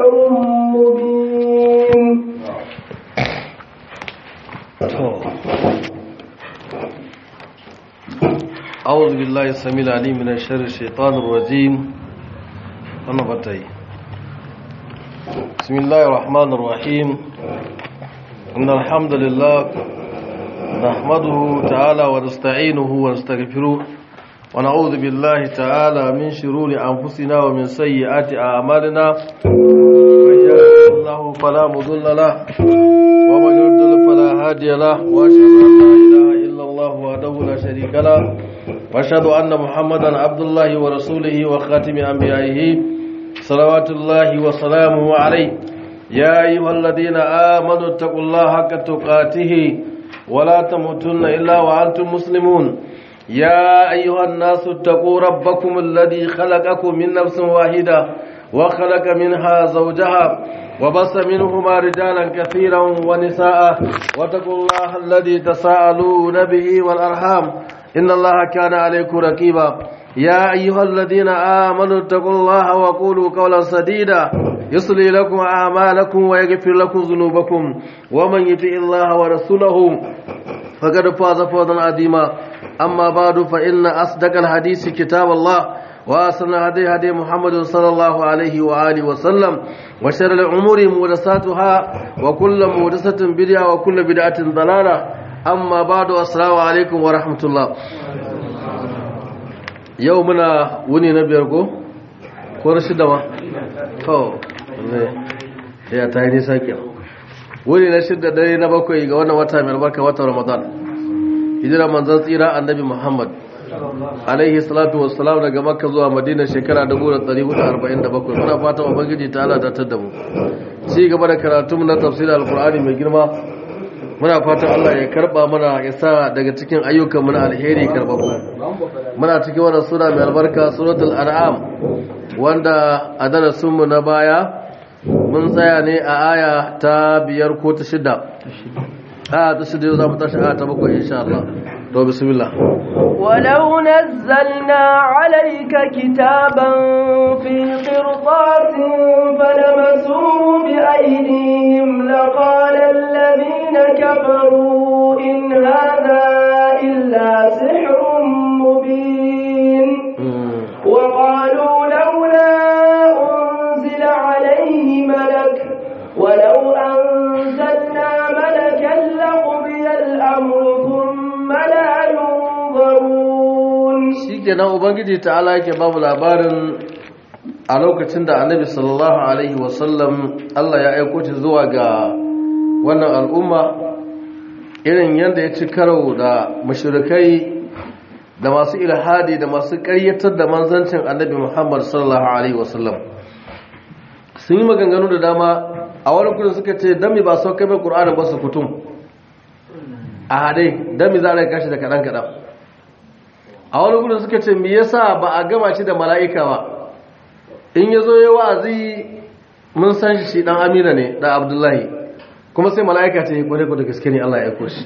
سحر مبين أعوذ بالله السميع العليم من الشر الشيطان الرجيم أنا بتاي بسم الله الرحمن الرحيم إن الحمد لله نحمده تعالى ونستعينه ونستغفره ونعوذ بالله تعالى من شرور أنفسنا ومن سيئات أعمالنا من يهده الله فلا مضل له ومن يضلل فلا هادي له وأشهد أن لا إله إلا الله وحده لا شريك له واشهد ان محمدا عبد الله ورسوله وخاتم انبيائه صلوات الله وسلامه عليه يا ايها الذين امنوا اتقوا الله حق تقاته ولا تموتن الا وانتم مسلمون يا ايها الناس اتقوا ربكم الذي خلقكم من نفس واحده وخلق منها زوجها وبص منهما رجالا كثيرا ونساء واتقوا الله الذي تساءلون به والارحام إن الله كان عليكم رقيبا يا أيها الذين آمنوا اتقوا الله وقولوا قولا سديدا يصلي لكم أعمالكم ويغفر لكم ذنوبكم ومن يطع الله ورسوله فقد فاز فوزا عظيما أما بعد فإن أصدق الحديث كتاب الله وأحسن هدي هدي محمد صلى الله عليه وآله وسلم وشر الأمور محدثاتها وكل محدثة بدعة وكل بدعة ضلالة amma ba da assalamu alaikum wa rahmatullah yau muna wuni na biyar ko? ko na shida ma? kawo ya ta yi nisa kyan wuni na shida dare na bakwai ga wannan wata mai albarka wata ramadan hijira manzan tsira annabi muhammad alaihi salatu wassalam daga makka zuwa madina shekara 1447 muna fata ubangiji ta ala datar da mu ci gaba da karatu na tafsirin alkur'ani mai girma muna fatan Allah ya karba mana ya sa daga cikin ayyukan na alheri karbabu muna cikin wannan sura mai albarka suratul an'am wanda a darasin mu na baya mun tsaya ne a aya ta biyar ko ta shida a ta shida yau za mu tashi aya ta bakwai insha Allah to bismillah ولو نزلنا عليك كتابا في قرطاس فلمسوه بأيديهم لقال الذين كفروا إن هذا إلا سحر مبين وقالوا لولا أنزل عليه ملك ولو أنزلنا ملكا لقضي الأمر ثم لا ينظرون shikenan ubangiji ta'ala yake babu labarin a lokacin da annabi sallallahu alaihi wasallam Allah ya aiko shi zuwa ga wannan al'umma irin yadda ya ci karo da mashirikai da masu ilhadi da masu ƙaryatar da manzancin annabi Muhammad sallallahu alaihi wasallam sun yi maganganu da dama a wani kudin suka ce dami ba sau kai mai ƙur'anin ba su kutum a haɗe dami za a kashi da kaɗan-kaɗan a wani gudun suka ce me yasa ba a gama shi da mala'ika ba in ya zo ya wa'azi mun san shi dan amina ne da abdullahi kuma sai mala'ika ce kwade kwade gaske ne Allah ya aiko shi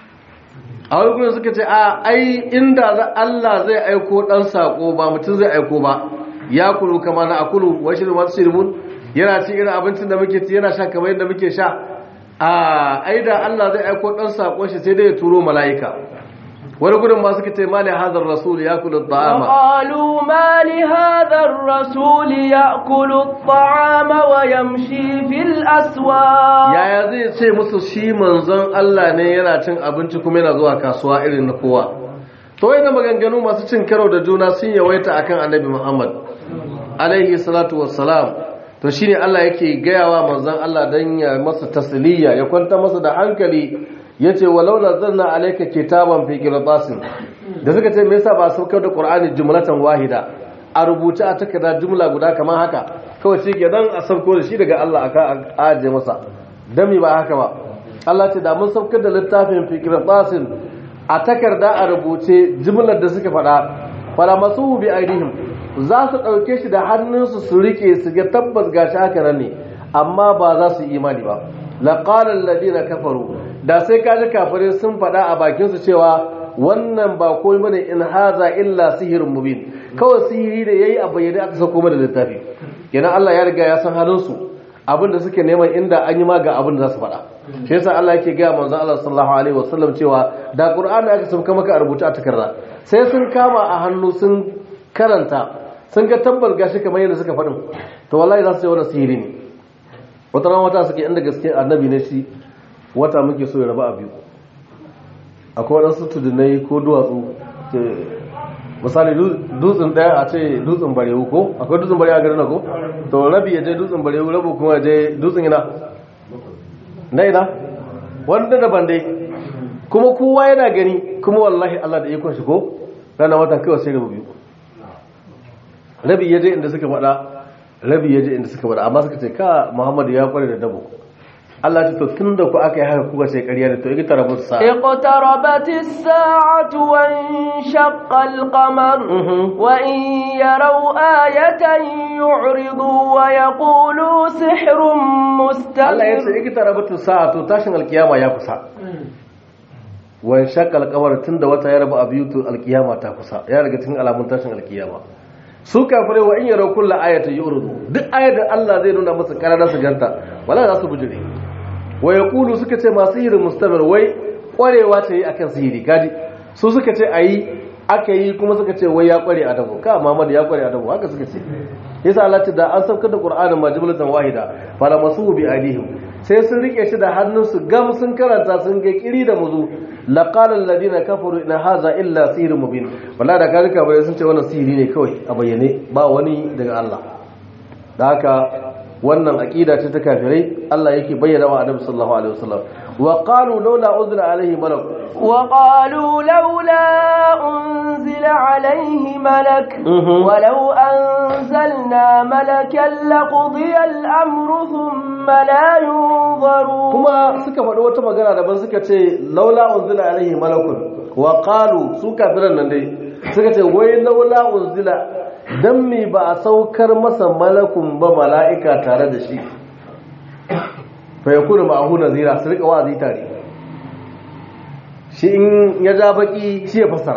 a wani gudun suka ce a ai inda Allah zai aiko dan sako ba mutum zai aiko ba ya kulu kama na akulu wa shirin wasu shirin yana ci irin abincin da muke ci yana sha kamar yadda muke sha a ai da Allah zai aiko dan sako shi sai dai ya turo mala'ika wani gudun masu kace mali hadar rasul ya kula ta'ama qalu mali hadar rasul ya kula ta'ama wa yamshi fil aswaq yaya zai ce musu shi manzon Allah ne yana cin abinci kuma yana zuwa kasuwa irin na kowa to wai maganganu masu cin karo da juna sun yawaita akan annabi Muhammad alaihi salatu wassalam to shine Allah yake gayawa manzon Allah dan ya masa tasliya ya kwanta masa da hankali yace walau nazzalna alayka kitaban fi qirtasin da suka ce me yasa ba saukar da qur'ani jumlatan wahida a rubuce a takarda jumla guda kamar haka kawai shi ke dan a sauko da shi daga Allah aka aje masa dami ba haka ba Allah ce da mun saukar da littafin fi qirtasin a takarda a rubuce jumlar da suka faɗa fara masu bi aidihim za su ɗauke shi da hannunsu su rike su ga tabbas gashi haka nan ne amma ba za su yi imani ba laqala alladhina kafaru da sai kaji kafirai sun faɗa a bakinsu cewa wannan ba komai bane in haza illa sihirin mubin kawai sihiri da yayi a bayyane aka sauko mana littafi kenan Allah ya riga ya san halin su abin da suke neman inda an yi ma ga abin da za su faɗa shi yasa Allah yake gaya manzon Allah sallallahu alaihi wasallam cewa da Qur'ani aka sauka maka a rubuta a takarda sai sun kama a hannu sun karanta sun ga tabbar gashi kamar yadda suka faɗin to wallahi za su yi wani sihiri ne wata ran wata suke inda gaske annabi ne shi wata muke so ya raba a biyu akwai waɗansu tudunai ko duwatsu misali dutsen ɗaya a ce dutsen barewu ko akwai dutsen barewu a garin na ko to rabi ya je dutsen barewu rabu kuma ya je dutsen ina na ina wanda daban dai kuma kowa yana gani kuma wallahi Allah da ikon shi ko rana wata kawai sai rabu biyu rabi ya je inda suka faɗa rabi ya je inda suka faɗa amma suka ce ka Muhammadu ya kware da dabo Allah ce to tun da ku aka yi haka kuka ce ƙarya da to ita tarabu sa اقتربت الساعة وانشق القمر وإن يروا آية يعرضوا ويقولوا سحر Allah ya مستمر ce ita tarabu sa to tashin alkiyama ya kusa wan shaqqa alqamar tun da wata ya rabu a biyu to alkiyama ta kusa ya daga cikin alamun tashin alkiyama su kafire wa in yaraw kullu ayatin yuridu duk ayatin Allah zai nuna musu karara su ganta wala za su bujire wa yaqulu suka ce masu sihirin mustamir wai kwarewa ce yi akan sihiri gadi su suka ce ayi aka yi kuma suka ce wai ya kware a dabo ka Muhammad ya kware a dabo haka suka ce yasa Allah ce da an saukar da Qur'anin majmulan wahida fala masuhu bi alihim sai sun rike shi da hannunsu gam sun karanta sun ga kiri da muzu laqala alladhina kafaru in hadha illa sihrun mubin wallahi da kalika bai sun ce wannan sihiri ne kawai a bayyane ba wani daga Allah da haka wannan aqida ce ta kafirai Allah yake bayyana wa Annabi sallallahu alaihi wasallam wa qalu laula unzila alaihi malak وقالوا لولا أنزل عليه ملك Mhm. ولو أنزلنا ملكا لقضي الأمر ثم لا ينظرون kuma suka faɗi wata magana daban suka ce laula unzila alaihi malakun wa qalu su kafiran nan dai suka ce wai laula unzila dan me ba a saukar masa malakun ba mala'ika tare da shi fa yakunu ma'ahu nazira su rika wa'azi tare shi in ya ja baki shi ya fassara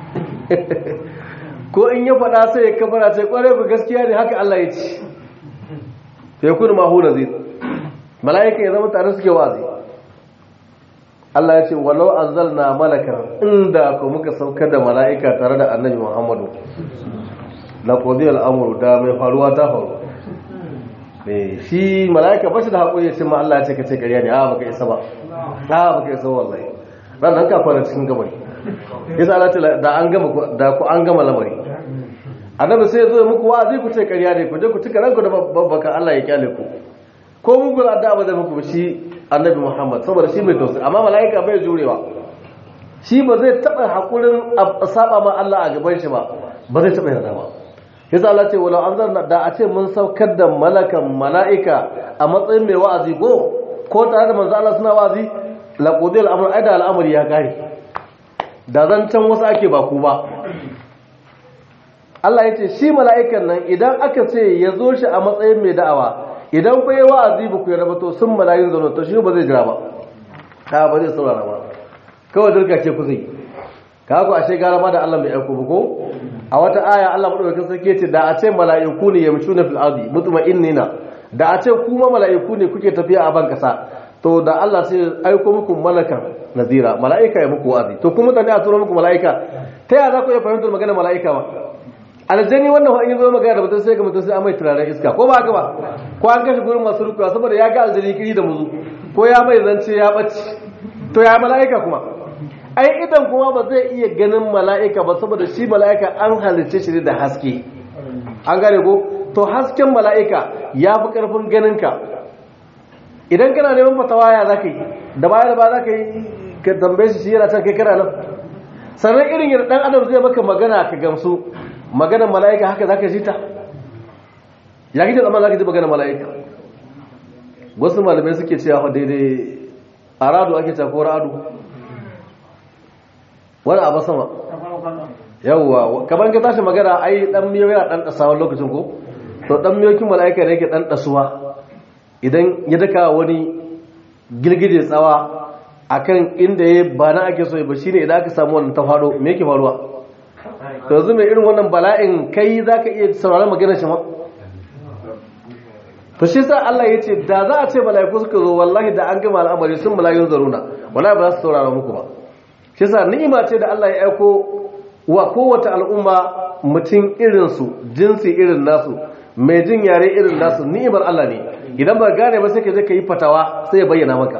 ko in ya faɗa sai ya kafara ce kwarai ku gaskiya ne haka Allah ya ce fa yakunu ma'ahu nazira mala'ika ya zama tare suke wazi Allah ya ce walau anzalna malaka inda ko muka saukar da mala'ika tare da annabi Muhammadu la qadiya al-amru da mai faruwa ta faru eh shi mala'ika bashi da hakuri sai ma Allah ya ce ka ce ƙarya ne a baka isa ba a baka isa wallahi ran nan ka fara cikin gabari yasa Allah ta da an gama da ku an gama lamari annabi sai ya zo muku wa'azi ku ce ƙarya ne ku je ku tuka ranku da babbaka Allah ya kyale ku ko mugun addu'a ba zai muku ba shi annabi Muhammad saboda shi mai tausayi amma mala'ika bai jurewa shi ba zai taba hakurin a saba ma Allah a gaban shi ba ba zai taba yarda ba yasa Allah ce wala anzarna da a ce mun saukar da malakan mala'ika a matsayin mai wa'azi ko ko tare da manzo Allah suna wa'azi la qudil amr aida al'amari ya kare da zan can wasu ake ba ku ba Allah ya ce shi mala'ikan nan idan aka ce ya zo shi a matsayin mai da'awa idan ku yi wa'azi ba ku yi rabato sun malayin zaune to shi ba zai jira ba ka ba zai saurara ba kawai dirka ce ku zai ka ku ashe gara ma da Allah mai aiko ba ko a wata aya Allah madaukakin sarki ce da a ce mala'iku ne yamshuna fil ardi mutma'innina da a ce kuma mala'iku ne kuke tafiya a ban kasa to da Allah sai aiko muku malakan nazira mala'ika ya muku wa'azi to kuma mutane a turo muku mala'ika ta yaya za ku iya fahimtar magana mala'ika ba aljani wannan wa in yi zo magana da mutum sai ga mutum sai an mai turaren iska ko ba haka ba ko an kashe gurin masu rukuwa saboda ya ga aljani kiri da muzu ko ya mai zance ya ɓace to ya mala'ika kuma ai idan kuma ba zai iya ganin mala'ika ba saboda shi mala'ika an halicce shi da haske an gane ko to hasken mala'ika ya fi ƙarfin ganinka idan kana neman fatawa ya za ka yi da baya da ba za ka yi ka tambaye shi shi yana can kai kana nan sannan irin yadda ɗan adam zai maka magana ka gamsu maganar mala'ika haka za ka ji ta ya kike zama za ka ji maganar mala'ika wasu malamai suke cewa daidai a radu ake cako radu wani abu sama yawwa kamar ka tashi magana ai dan miyo yana dan dasawa lokacin ko to dan miyokin mala'ika ne yake dan dasuwa idan ya daka wani girgije tsawa akan inda ya ba na ake so ba shine idan aka samu wannan ta fado me yake faruwa to yanzu mai irin wannan bala'in kai zaka iya sauraron maganar shi ma to shi sa Allah ya ce da za a ce mala'iku suka zo wallahi da an gama al'amari sun mala'ikun zaruna wallahi ba za su saurara muku ba shi sa ni'ima ce da Allah ya aiko wa kowace al'umma mutum irinsu jinsi irin nasu mai jin yare irin nasu ni'imar Allah ne idan ba gane ba sai ka je ka yi fatawa sai ya bayyana maka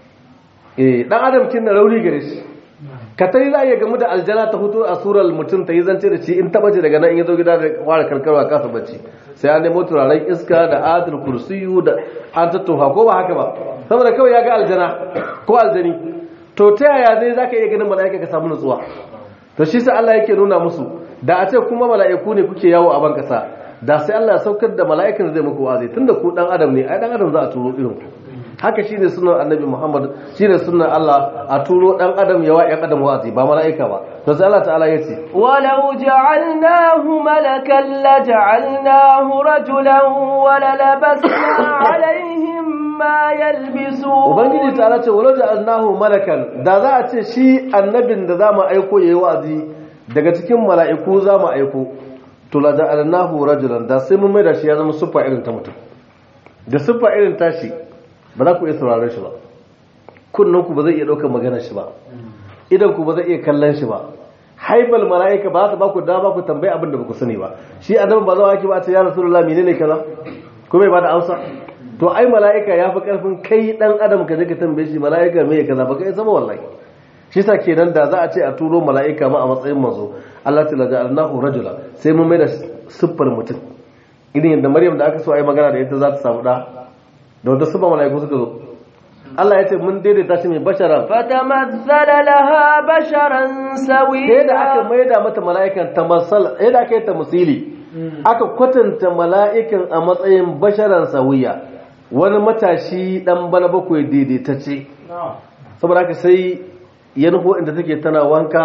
eh dan adam kin na rauni gare shi ka tari za a iya gamu da aljana ta fito a surar mutum ta yi zance da shi in taba ce daga nan in ya zo gida da ware karkarwa kasa bacci sai an nemo turaren iska da adil kursiyu da an tattofa ko ba haka ba saboda kawai ya ga aljana ko aljani to ta yaya zai zaka iya ganin mala'ika ka samu nutsuwa to shi sa Allah yake nuna musu da a ce kuma mala'iku ne kuke yawo a ban kasa da sai Allah ya saukar da mala'ikan zai muku wazi tunda ku dan adam ne ai dan adam za a turo irin ku haka shine sunan annabi Muhammad shine sunan Allah a turo dan adam yawa yan adam wazi ba mala'ika ba to sai Allah ta'ala yace ولو جعلناه ملكا لجعلناه رجلا وللبسنا عليهم ما يلبسون ubangiji ta'ala ce walau ja'alnahu malakan da za a ce shi annabin da zamu aiko yayi wazi daga cikin mala'iku zamu aiko to la ja'alnahu rajulan da sai mun mai da shi ya zama siffa irin ta mutum da siffa irin tashi ba za ku iya sauraron shi ba kunnen ku ba zai iya ɗaukar maganar shi ba idan ku ba zai iya kallon shi ba haibal mala'ika ba za ta ba ku dama ku tambayi abin da ba ku sani ba shi annabi ba zawa ake ba a ce ya rasulullah menene kaza kuma ya bada amsa to ai mala'ika ya fi karfin kai dan adam ka je ka tambaye shi mala'ika me kaza ba kai sama wallahi shi sa kenan da za a ce a turo mala'ika ma a matsayin manzo Allah ta laja alnahu rajula sai mun mai da siffar mutum irin yadda Maryam da aka so ai magana da ita za ta samu da da wata siffar mala'iku suka zo Allah ya ce mun daidaita shi mai bashara فتمثل لها بشرا sai da aka سويا mai da mata mala'ikan ta masal sai da aka yi ta musili aka kwatanta mala'ikan a matsayin basharan sawiya wani matashi dan bana bakwai daidaitacce saboda haka sai ya nufo inda take tana wanka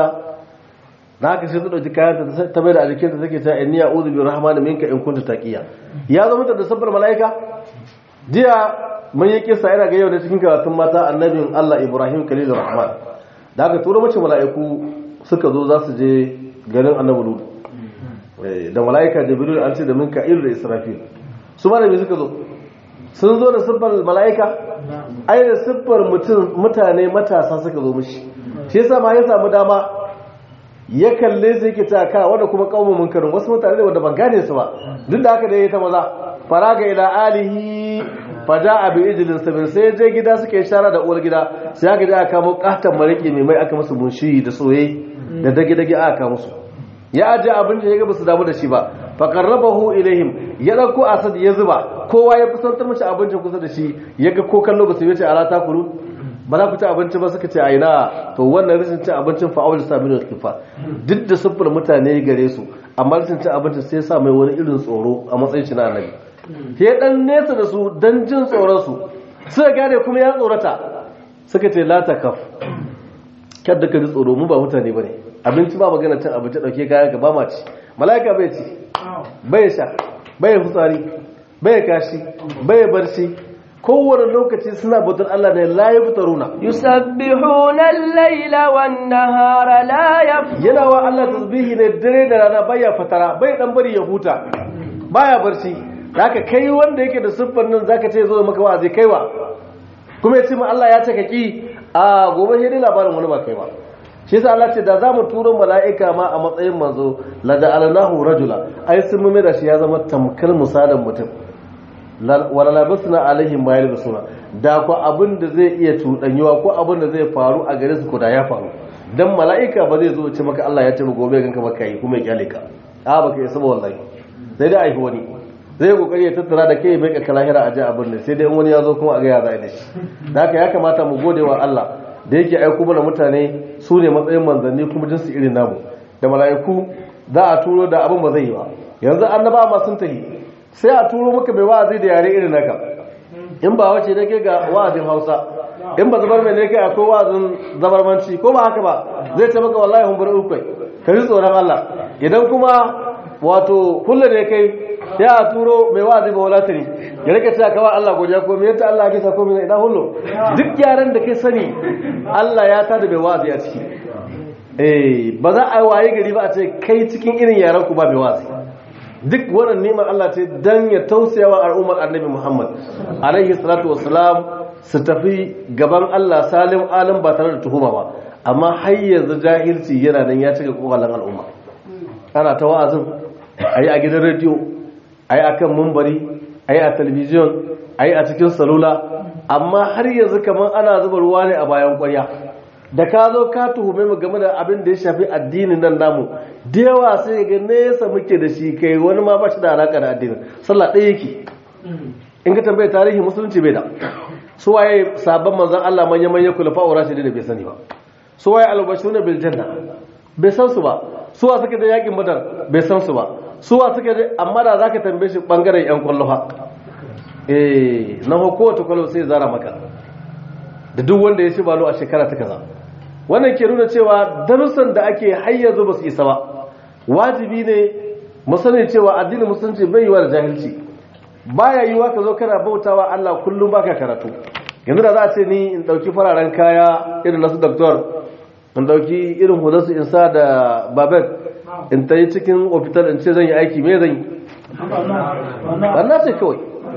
da haka sai ta dauki kayan ta ta mai da a jikinta take ta inni a'udhu bi rahmani minka in kunta taqiya ya zama ta da sabbar mala'ika jiya mun yi kisa yana ga yau da cikin karatun mata annabin Allah Ibrahim Khalilur Rahman da haka tura mace mala'iku suka zo za su je garin annabi Lut Eh, da mala'ika Jibril an ce da Mika'il da Israfil su ma da me suka zo sun zo da siffar mala'ika ai da siffar mutum mutane matasa suka zo mishi shi yasa ma ya samu dama ya kalle su yake ta ka wanda kuma kaumun munkarin wasu mutane ne wanda ban gane su ba duk da haka da ya ta maza faraga ila alihi fada abi ijlin sabin sai je gida suka yi shara da uwar gida sai aka je aka kamo katon mariki mai mai aka musu munshi da soye da dage dage aka musu ya aje abin da ya ga basu damu da shi ba fa qarrabahu ilaihim ya dauko asad ya zuba kowa ya kusantar mishi abincin kusa da shi ya ga ko kallo basu yace ala ta kuru ba za ku ci abinci ba suka ce a ina to wannan rashin cin abincin fa'awul saminu kifa duk da siffar mutane gare su amma rashin cin abincin sai sa mai wani irin tsoro a matsayin shi na annabi ke dan nesa da su dan jin tsoron su suka gane kuma ya tsorata suka ce la takaf kada ka ji tsoro mu ba mutane bane abinci ba magana cin abinci dauke kayan ka ba ma ci mala'ika bai ci bai sha bai fitsari bai kashi bai barci kowane lokaci suna bautar Allah ne la yaftaruna يسبحون الليل والنهار لا يفترون yana wa Allah tasbihi ne dare da rana baya fatara bai dan bari ya huta baya barci zaka kai wanda yake da siffar nan zaka ce zo maka wa'azi kaiwa kuma ya ce ma Allah ya ce ka ki a gobe sai dai labarin wani ba kai ba shi yasa Allah ce da zamu turo mala'ika ma a matsayin manzo la ja'alnahu rajula ai sun mu da shi ya zama tamkar misalin mutum wala labasna alaihim ma yalbasuna da ko abin da zai iya tudanyuwa ko abin da zai faru a gare su ko da ya faru dan mala'ika ba zai zo ce maka Allah ya ce mu gobe ganka baka yi kuma ya kyale ka a baka yi saba wallahi sai dai aifi wani zai kokari ya tattara da kai mai ka lahira a ji abin da sai dai in wani ya zo kuma a ga ya zai da shi da haka ya kamata mu gode wa Allah da yake aiko mana mutane su ne matsayin manzanni kuma jinsu irin namu da mala'iku za a turo da abin ba zai yi ba yanzu annaba ma sun tafi sai a turo maka mai wa'azi da yare irin naka in ba wace ne ke ga wa'azin hausa in ba zabar mai ne kai akwai wa'azin zabarmanci ko ba haka ba zai ce maka wallahi hun bar ukwai ka ji tsoron Allah idan kuma wato kulle ne kai sai a turo mai wa'azi ba wala tare ya rike cewa kawai Allah godiya ko me yanta Allah ya kisa ko me idan hullo duk yaran da kai sani Allah ya tada mai wa'azi a ciki eh ba za a waye gari ba a ce kai cikin irin yaran ku ba mai wa'azi duk wannan neman Allah ce dan ya tausayawa al'ummar annabi Muhammad alaihi salatu wassalam su tafi gaban Allah salim alim ba tare da tuhuma ba amma har yanzu jahilci yana nan ya cika kokalan al'umma ana ta wa'azin ayi a gidan rediyo ayi akan mumbari ayi a talabijin ayi a cikin salula amma har yanzu kamar ana zuba ruwa ne a bayan kwarya da ka zo ka tuhume mu game da abin da ya shafi addinin nan namu da yawa sai ga nesa muke da shi kai wani ma ba shi da alaka da addinin sallah ɗaya yake in ka tambaye tarihi musulunci bai da su waye sabon manzon Allah manya manya kulafa wa rashidi da bai sani ba su waye albashiruna bil janna bai san su ba su wa suke da yakin badar bai san su ba su wa suke da amma da zaka tambaye shi bangaren yan kwallo ha eh na kowace kwallo sai zara maka da duk wanda ya ci balo a shekara ta kaza wannan ke nuna cewa darussan da ake hayyazo ba su isa ba wajibi ne mu sani cewa addinin musulunci bai yiwa da jahilci baya yiwa ka zo kana bautawa Allah kullum baka karatu yanzu da za a ce ni in dauki fararen kaya irin nasu doctor in dauki irin hudarsu in sa da babet in ta yi cikin ofital in ce zan yi aiki me zan yi wannan ce kawai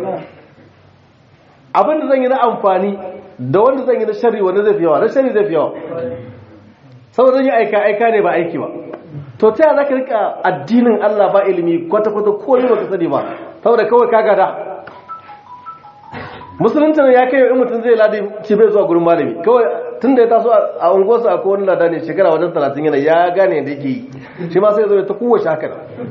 abin da zan yi na amfani da wanda zan yi na shari wanda zai fi yawa na shari zai fi yawa saboda zan yi aika aika ne ba aiki ba to ta za ka rika addinin Allah ba ilimi kwata-kwata ko yi baka sani ba saboda kawai ka gada musulunci ne ya kai in mutum zai ladi ci bai zuwa gurin malami kawai tun da ya taso a unguwarsu a kowane lada ne shekara wajen talatin yana ya gane da yake yi shi ma sai zo ta kowace haka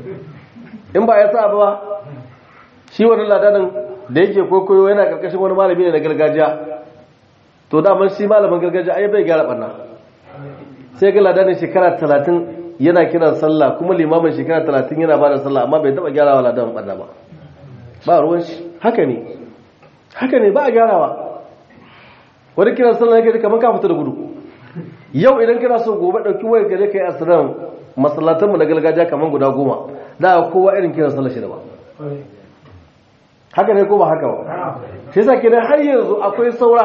in ba ya sa ba shi wani ladanin da yake kokoyo yana karkashin wani malami ne na gargajiya to daman shi malamin gargajiya ai bai gyara barna sai ga ladanin shekara talatin yana kiran sallah kuma limamin shekara talatin yana ba da sallah amma bai taba gyarawa ladanin barna ba ba ruwan shi haka ne haka ne ba a gyarawa wani kiran sallah yake kamar ka fita da gudu yau idan kana so gobe dauki wayar ka je kai asiran masallatan mu na gargajiya kamar guda goma da kowa irin kiran sallah shi da ba haka ne ko ba haka ba shi yasa kenan har yanzu akwai saura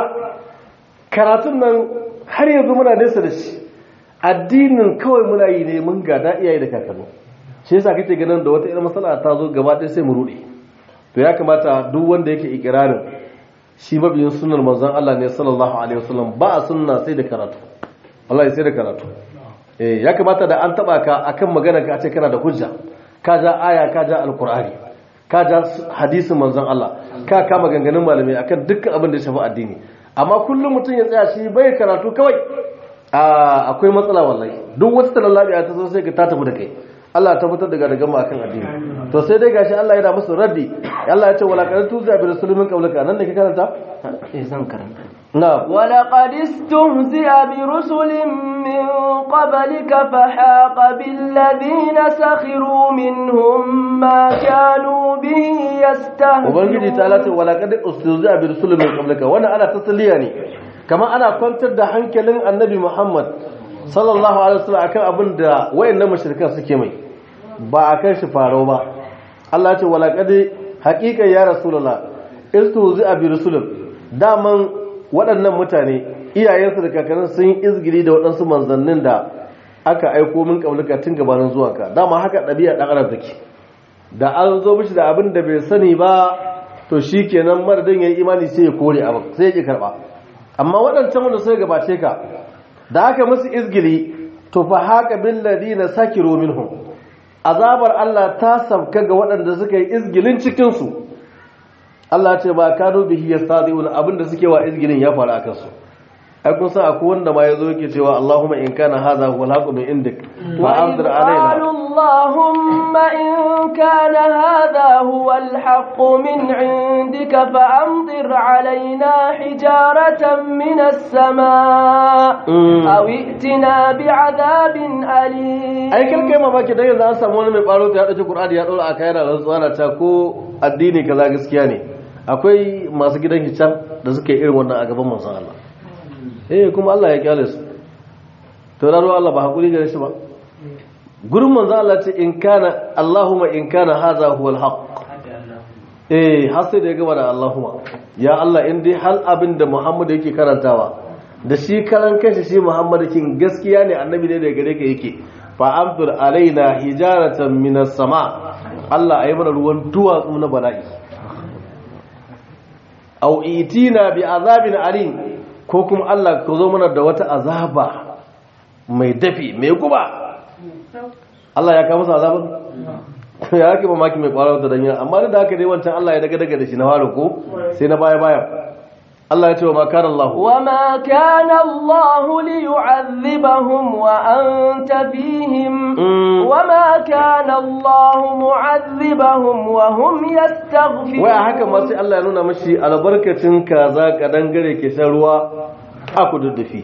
karatun nan har yanzu muna nesa da shi addinin kawai muna yi ne mun gada iyaye da kakanni shi yasa kake ganin da wata irin matsala ta zo gaba ɗaya sai mu rude to ya kamata duk wanda yake ikirarin shi mabiyin sunnar manzon Allah ne sallallahu alaihi wasallam ba a sunna sai da karatu Allah sai da karatu eh ya kamata da an taba ka akan magana ka ce kana da hujja ka ja aya ka ja alqur'ani ka ja hadisin manzon Allah ka kama ganganin malamai akan dukkan abin da ya shafi addini amma kullum mutum ya tsaya shi bai karatu kawai akwai matsala wallahi duk wata talallabi ta zo sai ka ta tafi da kai Allah ta fitar daga daga akan addini to sai dai gashi Allah yana musu raddi Allah ya ce wala qad tuza bi rasulin qablaka nan da ke karanta eh zan karanta na ولقد استهزئ برسل من قبلك فحاق بالذين سخروا منهم ما كانوا به ubangiji ta يستهزئون lati wala qad ustuza bi rasulin min qablaka wannan ana tasliya ne kamar ana kwantar da hankalin annabi Muhammad sallallahu alaihi wasallam akan abin da wayannan mushrikan suke mai ba akan shi faro ba Allah ya ce wala qad haqiqa ya rasulullah istuza bi rasulin daman waɗannan mutane iyayensu da kakannin sun yi izgiri da waɗansu manzannin da aka aiko min kablika tun gabanin zuwanka dama haka ɗabi'a ɗan adam take da an zo mishi da abin da bai sani ba to shi kenan madadin ya yi imani sai ya kore abin sai ya ƙi karɓa amma waɗancan wanda sai gabace ka da aka musu izgili to fa haka bin ladina sakiru minhum azabar Allah ta sabka ga waɗanda suka yi izgilin cikinsu Allah ce ba kano bihi yastadiun abinda suke wa izgilin ya faru akan su ai kun san akwai wanda ma yazo yake cewa Allahumma in kana hadha huwa al-haqqu min indik fa anzir alaina قالوا اللهم إن كان هذا هو الحق من عندك فأمطر علينا حجارة من السماء Mm. أو ائتنا بعذاب أليم ai kai kai mamaki dan yanzu an samu wani mai baro ya dauki Qur'ani ya dora aka yana rantsuwa na ta ko addini kaza gaskiya ne akwai masu gidan hiccan da suke irin wannan a gaban manzon Allah eh kuma Allah ya kyale su to raro Allah ba hakuri gare shi ba gurin manzon Allah ce in kana Allahumma in kana hadha huwal haqq eh har sai da ya gaba da Allahumma ya Allah in dai hal abin da Muhammad yake karantawa da shi karan kanshi shi Muhammad kin gaskiya ne annabi ne daga gare ka yake fa amtur alaina hijaratan minas sama Allah ayi mana ruwan duwatsu na bala'i aw itina bi azabin alim ko kuma Allah ka zo mana da wata azaba mai dafi mai guba Allah ya kawo musu azaban ya ake mamaki mai kwarar da danya amma da haka dai wancan Allah ya daga daga da shi na fara ko sai na baya baya Allah ya ce wa makar Allah وما كان الله ليعذبهم وأنت فيهم وما كان الله معذبهم وهم يستغفرون waya haka ma sai Allah ya nuna mashi albarkacin kaza kadan gare ke shan ruwa a kududdufi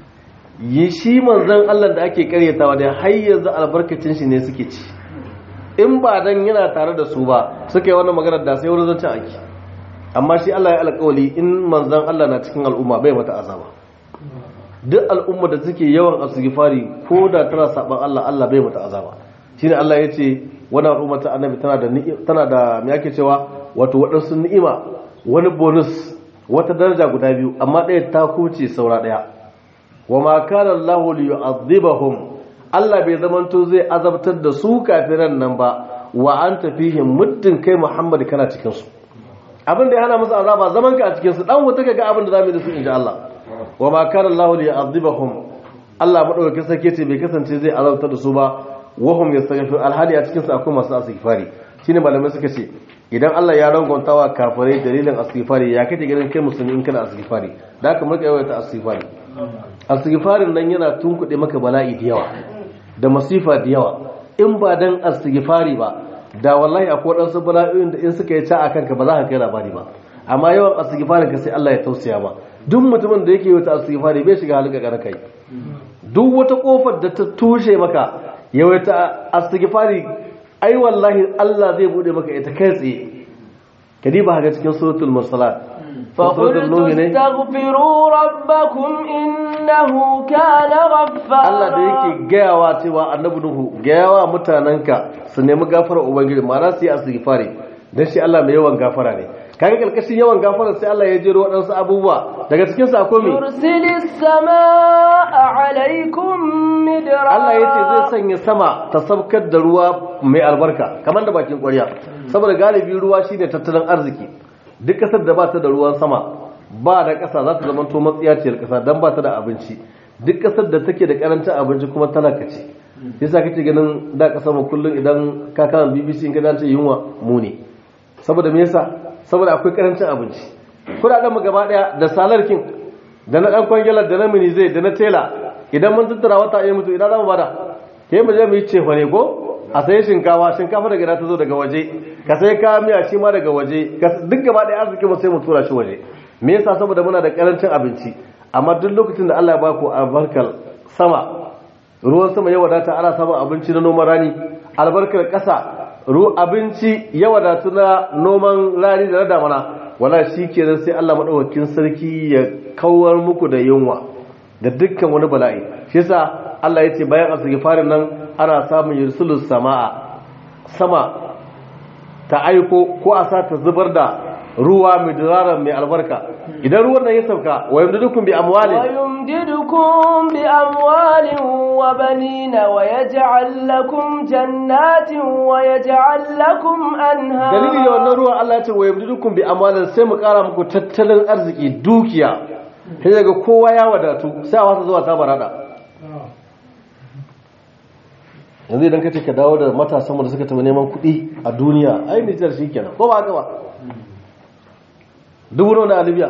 yi shi manzon Allah da ake karyatawa da har yanzu albarkacin shi ne suke ci in ba dan yana tare da su ba suka yi wannan magana da sai wurin zancen aiki amma shi Allah ya alƙawali in manzon Allah na cikin al'umma bai mata azaba duk al'umma da suke yawan asgifari ko da tana saban Allah Allah bai mata azaba shine Allah ya ce wannan al'umma ta annabi tana da tana da me yake cewa wato waɗansu ni'ima wani bonus wata daraja guda biyu amma ɗaya ta kuce saura ɗaya wa ma kana Allah li yu'adhibahum Allah bai zamanto zai azabtar da su kafiran nan ba wa anta fihim muddin kai Muhammad kana cikin su abin da ya hana musu azaba zaman ka a cikin su dan wuta ga abin da zamu yi da su insha Allah wa ma kana Allah li yu'adhibahum Allah madaukakin sarki ce bai kasance zai azabtar da su ba wa hum yastaghfir alhali a cikin su akwai masu istighfari shine malamai suka ce idan Allah ya rangontawa kafirai dalilin istighfari ya kace ganin kai musulmi in kana istighfari da haka muka yawaita istighfari istighfarin nan yana tunkuɗe maka bala'i da yawa da masifa da yawa in ba dan istighfari ba da wallahi akwai waɗansu bala'o'in da in suka yi ca a kanka ba za ka kai labari ba amma yawan istighfarin ka sai Allah ya tausaya ma duk mutumin da yake yawaita istighfari bai shiga halin kakar kai duk wata kofar da ta tushe maka yawaita istighfari ai wallahi Allah zai bude maka ita kai tsaye kadi ba haka cikin suratul mursalat فقلت استغفروا ربكم إنه كان غفارا Allah da yake gayawa cewa annabi Nuhu gayawa mutananka su nemi gafara ubangiji ma'ana su yi istighfari dan shi Allah mai yawan gafara ne kaga kalkashin yawan gafara sai Allah ya jero waɗansu abubuwa daga cikin sa akwai me yursilis samaa alaikum midra Allah ya ce zai sanya sama ta sabkar da ruwa mai albarka kamar da bakin ƙwarya saboda galibi ruwa shine tattalin arziki duk kasar da ba ta da ruwan sama ba da ƙasa za ta zama to matsiyaciyar ƙasa don ba ta da abinci duk ƙasar da take da ƙarancin abinci kuma talaka ce yasa kake ganin da ƙasar mu kullum idan ka kama BBC in ka dace yunwa mu ne saboda me yasa saboda akwai ƙarancin abinci kudaden mu gaba daya da salarkin da na dan kwangilar da na mini zai da na tela idan mun tattara wata ya mutu idan za mu bada ke mu je mu yi cefa ne ko a sayi shinkafa shinkafa daga ta zo daga waje ka sai ka miya shi ma daga waje duk gaba ɗaya arziki mu sai mu tura shi waje me yasa saboda muna da karancin abinci amma duk lokacin da Allah ya baku albarkar sama ruwan sama ya wadata ana samun abinci na noman rani albarkar ƙasa ru abinci ya wadatu na noman rani da na damana wala shi kenan sai Allah madaukakin sarki ya kawar muku da yunwa da dukkan wani bala'i shi yasa Allah ya ce bayan asirgifarin nan ana samun yursulus sama'a sama ta aiko ko a sa ta zubar da ruwa mai diraran mai albarka idan ruwan nan ya sauka wa yamdidukum bi amwalin ويمددكم بأموال وبنين ويجعل لكم جنات ويجعل لكم أنهارا dalili da wannan ruwan Allah ya ce wa yamdidukum bi amwalin sai mu kara muku tattalin arziki dukiya sai daga kowa ya wadatu sai a wasa zuwa ta barada yanzu idan ka ce ka dawo da matasan da suka taɓa neman kuɗi a duniya ai nijar shi kenan ko ba haka ba dubu nawa na libya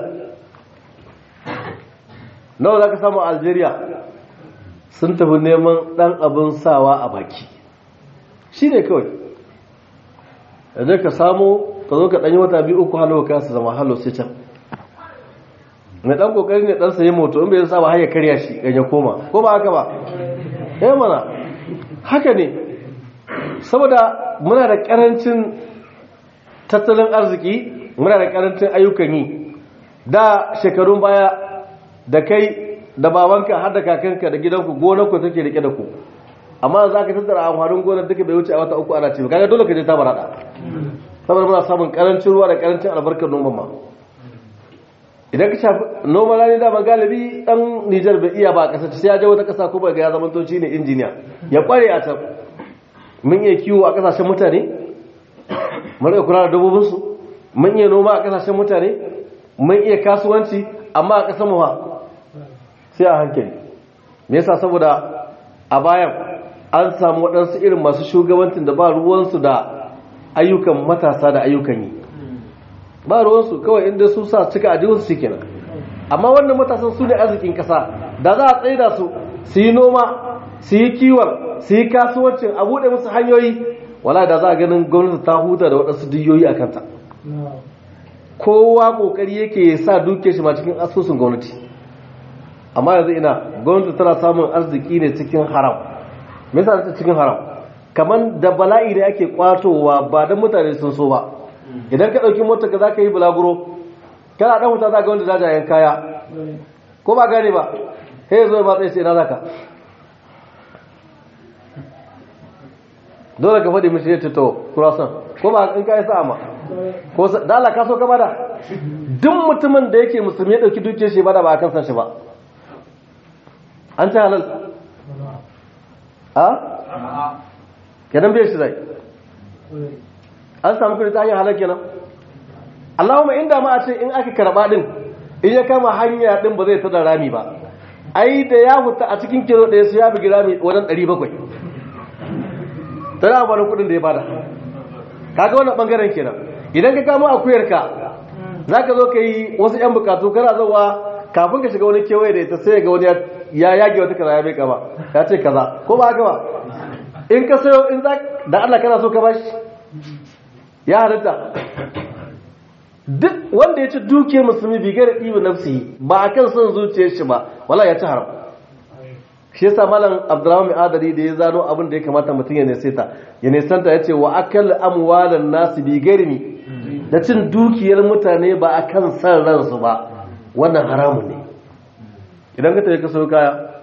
nawa za ka samu a algeria sun tafi neman ɗan abin sawa a baki shi ne kawai yanzu ka samu ka zo ka ɗanyi wata biyu uku halo ka su zama halo sai can mai ɗan ƙoƙari ne ɗan sayi moto in bai sa ba har ya karya shi ya koma ko ba haka ba eh mana haka ne saboda muna da ƙarancin tattalin arziki muna da ƙarancin ayyukan yi da shekarun baya da kai da babanka har da kakanka da gidanku gonarku take rike da ku amma za ka tattara amfanin gonar duka bai wuce a wata uku ana ce kaga dole ka je ta barada saboda muna samun karancin ruwa da karancin albarkar noman ma idan ka shafi noma rani dama galibi dan Nijar bai iya ba a ƙasar sai ya je wata ƙasa ko ba ga ya zama toci ne injiniya ya kware a can mun iya kiwo a ƙasashen mutane mun iya kula da dabbobinsu mun iya noma a ƙasashen mutane mun iya kasuwanci amma a ƙasar mu sai a hankali me yasa saboda a bayan an samu waɗansu irin masu shugabancin da ba ruwansu da ayyukan matasa da ayyukan yi ba ruwansu kawai inda su sa cika ajiyarsu shi kenan amma wannan matasan su ne arzikin ƙasa da za a tsaida su su yi noma su yi kiwon su yi kasuwancin a buɗe musu hanyoyi wala da za a ganin gwamnati ta huta da waɗansu diyoyi a kanta kowa ƙoƙari yake sa duke shi ma cikin asusun gwamnati amma yanzu ina gwamnati tana samun arziki ne cikin haram me yasa ta cikin haram kamar da bala'i da ake kwatowa ba don mutane sun so ba idan ka ɗauki motar ka za ka yi bulaguro kana ɗan wuta za ga wanda jajayen kaya ko ba gane ba sai zo ba tsaye sai na zaka dole ka faɗi mishi ya ce to kurasan ko ba in ka yi sa'a ma ko da Allah ka so ka bada duk mutumin da yake musulmi ya ɗauki dukiyar shi bada ba a kan san shi ba an ta halal a kenan bai shi zai an samu kudi ta hanyar halar kenan Allahumma inda ma a ce in aka karba din in ya kama hanya din ba zai tada rami ba ai da ya fita a cikin kilo ɗaya su ya bugi rami wajen 700 tana amfani kudin da ya bada kaga wannan bangaren kenan idan ka kama akuyarka za ka zo ka yi wasu 'yan bukatu kana zawa kafin ka shiga wani kewaye da ita sai ga wani ya yage wata kaza ya bai kama ya ce kaza ko ba haka ba in ka sayo in za da Allah kana so ka bashi ya halitta duk wanda ya ci duke musulmi bi gare ɗibi nafsi ba a kan son zuciyar shi ba wala ya ci haram shi yasa malam abdurrahman adari da ya zano abin da ya kamata mutum ya neseta ya nesanta ya ce wa akal amwalan nasu bi garmi da cin dukiyar mutane ba a kan san ransu ba wannan haramun ne idan ka tafi ka sau kaya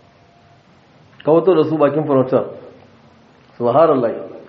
ka wato da su bakin farautar subhanallah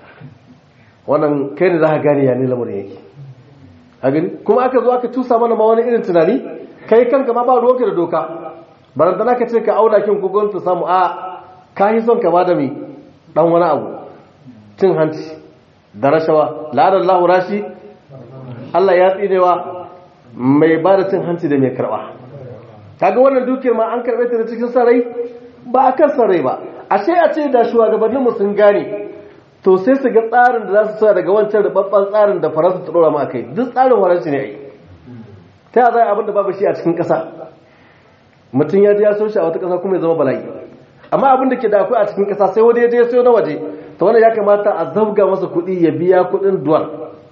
wannan kai ne za ka gane ya ne lamarin yake a gani kuma aka zo aka tusa mana ma wani irin tunani kai kanka ma ba ruwanka da doka barantana ka ce ka auna kin kogon ta samu a ka yi son ka ba da mai dan wani abu cin hanci da rashawa la'adar lahu rashi Allah ya tsinewa mai ba da cin hanci da mai karba kaga wannan dukiyar ma an karbe ta da cikin sarai ba a kan sarai ba ashe a ce da shugabanninmu sun gane to sai su ga tsarin da za su sa daga wancan rubabban tsarin da faransa ta dora ma kai duk tsarin faransa ne ai ta yaya zai abin da babu shi a cikin ƙasa mutum ya je ya so shi a wata ƙasa kuma ya zama bala'i amma abin da ke da akwai a cikin ƙasa sai wani ya je ya sayo na waje to wannan ya kamata a zabga masa kuɗi ya biya kuɗin duwar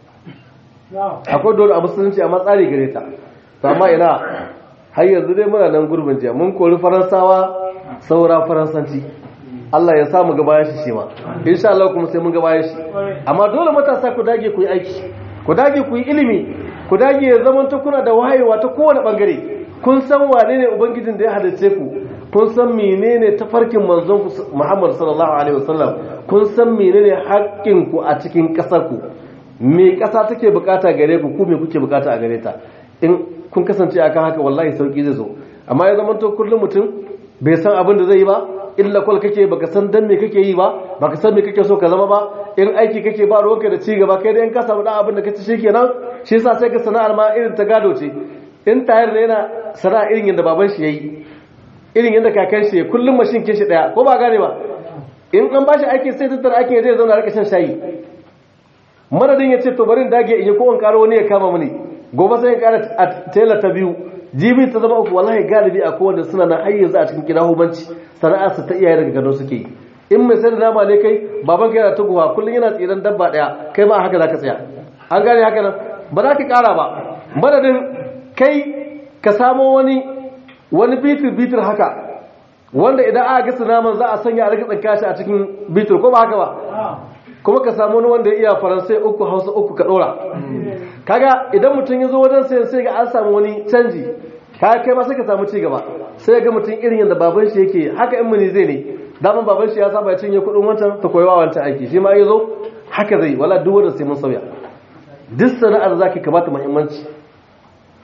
akwai dole a musulunci amma tsari gare ta to amma ina har yanzu dai muna nan gurbin jiya mun kori faransawa saura faransanci Allah ya samu ga bayan shi shi ma insha Allah kuma sai mun ga bayan shi amma dole matasa ku dage ku yi aiki ku dage ku yi ilimi ku dage ya zama ta kuna da wayewa ta kowane bangare kun san wane ne ubangijin da ya halice ku kun san menene tafarkin manzon ku Muhammad sallallahu alaihi wasallam kun san menene haƙƙin ku a cikin ƙasar ku me ƙasa take bukata gare ku ku me kuke bukata a gare ta in kun kasance akan haka wallahi sauki zai zo amma ya zama to kullum mutum bai san abin da zai yi ba illa kwal kake baka san dan me kake yi ba baka san me kake so ka zama ba in aiki kake ba ruwanka da ci gaba kai da in ka samu dan abin da kace shikenan shi yasa sai ka sana'ar ma irin ta gado ce in tayar ne yana sana'a irin yadda baban shi yayi irin yadda kakan shi kullum mashin kin shi daya ko ba gane ba in an bashi aiki sai tattara aikin zai zauna rika shan shayi madadin ya ce to bari in dage in yi ko in karo wani ya kama mini gobe sai in kara a tela ta biyu jibi ta zama uku wallahi galibi a kowanne suna na har yanzu a cikin gida hubanci sana'a su ta iyaye daga gado suke yi in mai sayar da nama ne kai baban kai yana tuguwa kullum yana tsiran dabba daya kai ma haka zaka tsaya an gane haka nan ba za ka kara ba madadin kai ka samo wani wani bitir bitir haka wanda idan aka gasa naman za a sanya a rika tsanka shi a cikin bitir ko ba haka ba kuma ka samu wani wanda ya iya faransai uku hausa uku ka dora kaga idan mutum ya zo wajen sayan sai ga an samu wani canji kaga kai ma sai ka samu cigaba sai ga mutum irin yadda baban shi yake haka in muni zai ne daman baban shi ya saba ya cinye kudin wancan ta koyi wa wancan aiki shi ma ya zo haka zai wala duk wanda sai mun sauya duk sana'ar zaki kamata muhimmanci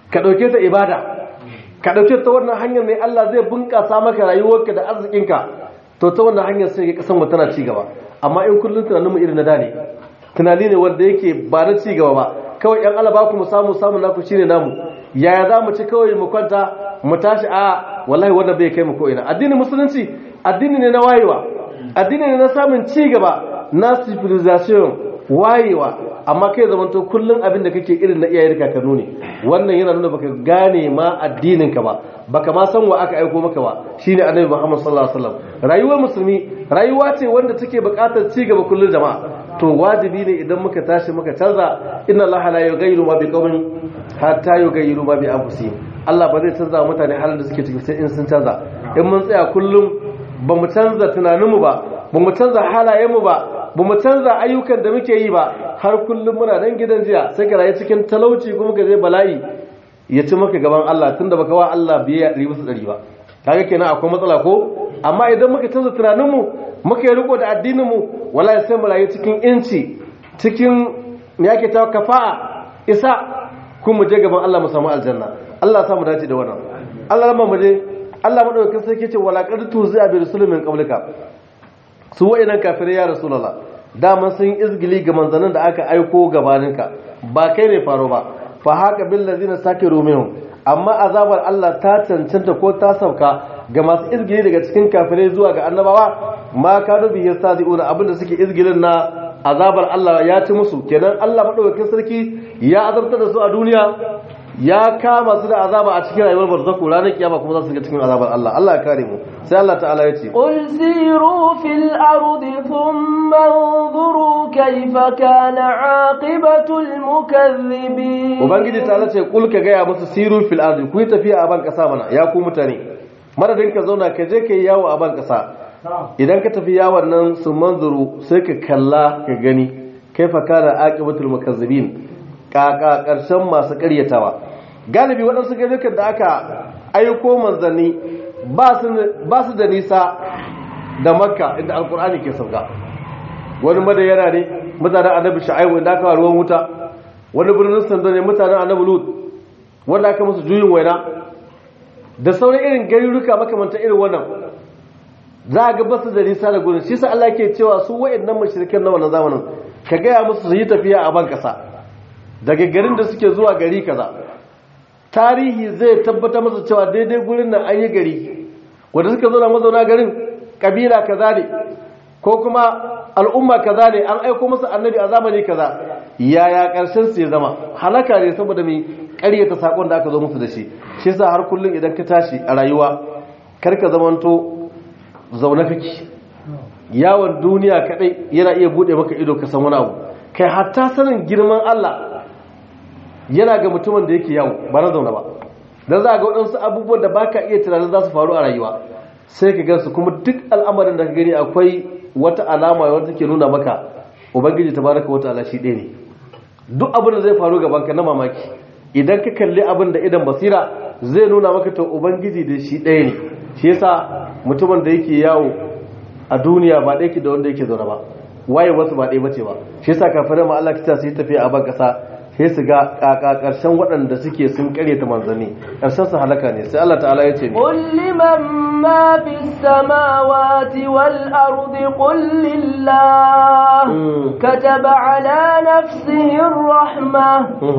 ka ɗauke ta ibada ka ɗauke ta wannan hanyar ne Allah zai bunƙasa maka rayuwarka da arzikinka to ta wannan hanyar sai ka kasan mu tana ci gaba amma in kullum tunanin mu irin na da ne tunani ne wanda yake ba na ci gaba ba kawai yan Allah ba ku mu samu samu naku shine namu yaya za mu ci kawai mu kwanta mu tashi a wallahi wanda bai kai mu ko ina addinin musulunci addini ne na wayewa addini ne na samun ci gaba na civilization wayewa amma kai zamanto kullum abin da kake irin na iyayen kakannu ne wannan yana nuna baka gane ma addinin ka ba baka ma san wa aka aiko maka ba shine annabi Muhammad sallallahu alaihi wasallam rayuwar musulmi rayuwa ce wanda take buƙatar ci gaba kullum jama'a to wajibi ne idan muka tashi muka canza inna Allah la yughayyiru ma biqawmin hatta yughayyiru ma bi anfusihim Allah ba zai canza mutane halin da suke ciki sai in sun canza in mun tsaya kullum ba mu canza tunaninmu ba ba mu canza halayenmu ba ba mu canza ayyukan da muke yi ba har kullum muna nan gidan jiya sai ka rayu cikin talauci kuma ka zai bala'i ya ci maka gaban Allah tunda baka wa Allah biye ɗari bisa ɗari ba kaga kenan akwai matsala ko amma idan muka canza tunaninmu muka yi riko da addininmu wallahi sai mu rayu cikin inci cikin me yake ta kafa'a isa kuma mu je gaban Allah mu samu aljanna Allah ya samu dace da wannan Allah mu je Allah madaukakin sarki ce wala qad tuzi'a bi rusulin min qablika su wa'inan kafirai ya rasulullah daman sun izgili ga manzannin da aka aiko gabaninka ba kai ne faro ba fa haka bil ladina sakiru minhum amma azabar Allah ta cancanta ko ta sauka ga masu izgili daga cikin kafirai zuwa ga annabawa ma kanu bihi yastadi'una abinda suke izgilin na azabar Allah ya ci musu kenan Allah madaukakin sarki ya azabtar da su a duniya ya kama su da azaba a cikin rayuwar barzaku ranar kiyama kuma za su ga cikin azabar Allah Allah ya kare mu sai Allah ta'ala ya ce قل سيروا في الأرض ثم انظروا كيف كان عاقبة المكذبين ubangiji ta ce kul ka gaya musu siru fil ardi ku yi tafiya a ban kasa mana ya ku mutane madadin ka zauna ka je ka yi yawo a ban kasa idan ka tafi yawon nan su manzuru sai ka kalla ka gani kaifa kana aqibatul mukazzibin kaka karshen masu karyatawa galibi waɗansu garurukan da aka aiko manzanni ba su da nisa da makka inda alkur'ani ke sauka wani madayana ne mutanen annabi sha'aibu inda aka ruwan wuta wani birnin sanda ne mutanen annabi lut wanda aka musu juyin waina da sauran irin garuruka makamanta irin wannan za a ga basu da nisa da gurin shi sa Allah ke cewa su wa'annan mashirikan na wannan zamanin ka gaya musu su yi tafiya a ban kasa daga garin da suke zuwa gari kaza tarihi zai tabbata masa cewa daidai gurin nan an yi gari wanda suka zo na mazauna garin kabila kaza ne ko kuma al'umma kaza ne an aiko masa annabi a zamani kaza yaya karshen su ya zama halaka ne saboda mai ƙaryata sakon da aka zo musu da shi shi yasa har kullum idan ka tashi a rayuwa kar ka zamanto zaune kake yawon duniya kadai yana iya bude maka ido ka san wani abu kai hatta sanin girman Allah yana ga mutumin da yake yawo ba na zaune ba dan za ga waɗansu abubuwan da baka iya tunanin za su faru a rayuwa sai ka gansu kuma duk al'amarin da ka gani akwai wata alama wadda take nuna maka ubangiji tabaraka wata ala shi ɗaya ne duk abin da zai faru gaban ka na mamaki idan ka kalli abin da idan basira zai nuna maka to ubangiji da shi ɗaya ne shi yasa mutumin da yake yawo a duniya ba ɗaya ke da wanda yake zaune ba waye wasu ba ɗaya bace ba shi yasa kafirai ma Allah kita su yi tafiya a ban ƙasa sai su ga kaka ƙarshen waɗanda suke sun ƙare ta manzanni ƙarshen su halaka ne sai Allah ta'ala ya ce قل لمن ما في السماوات والأرض قل لله كتب على نفسه الرحمة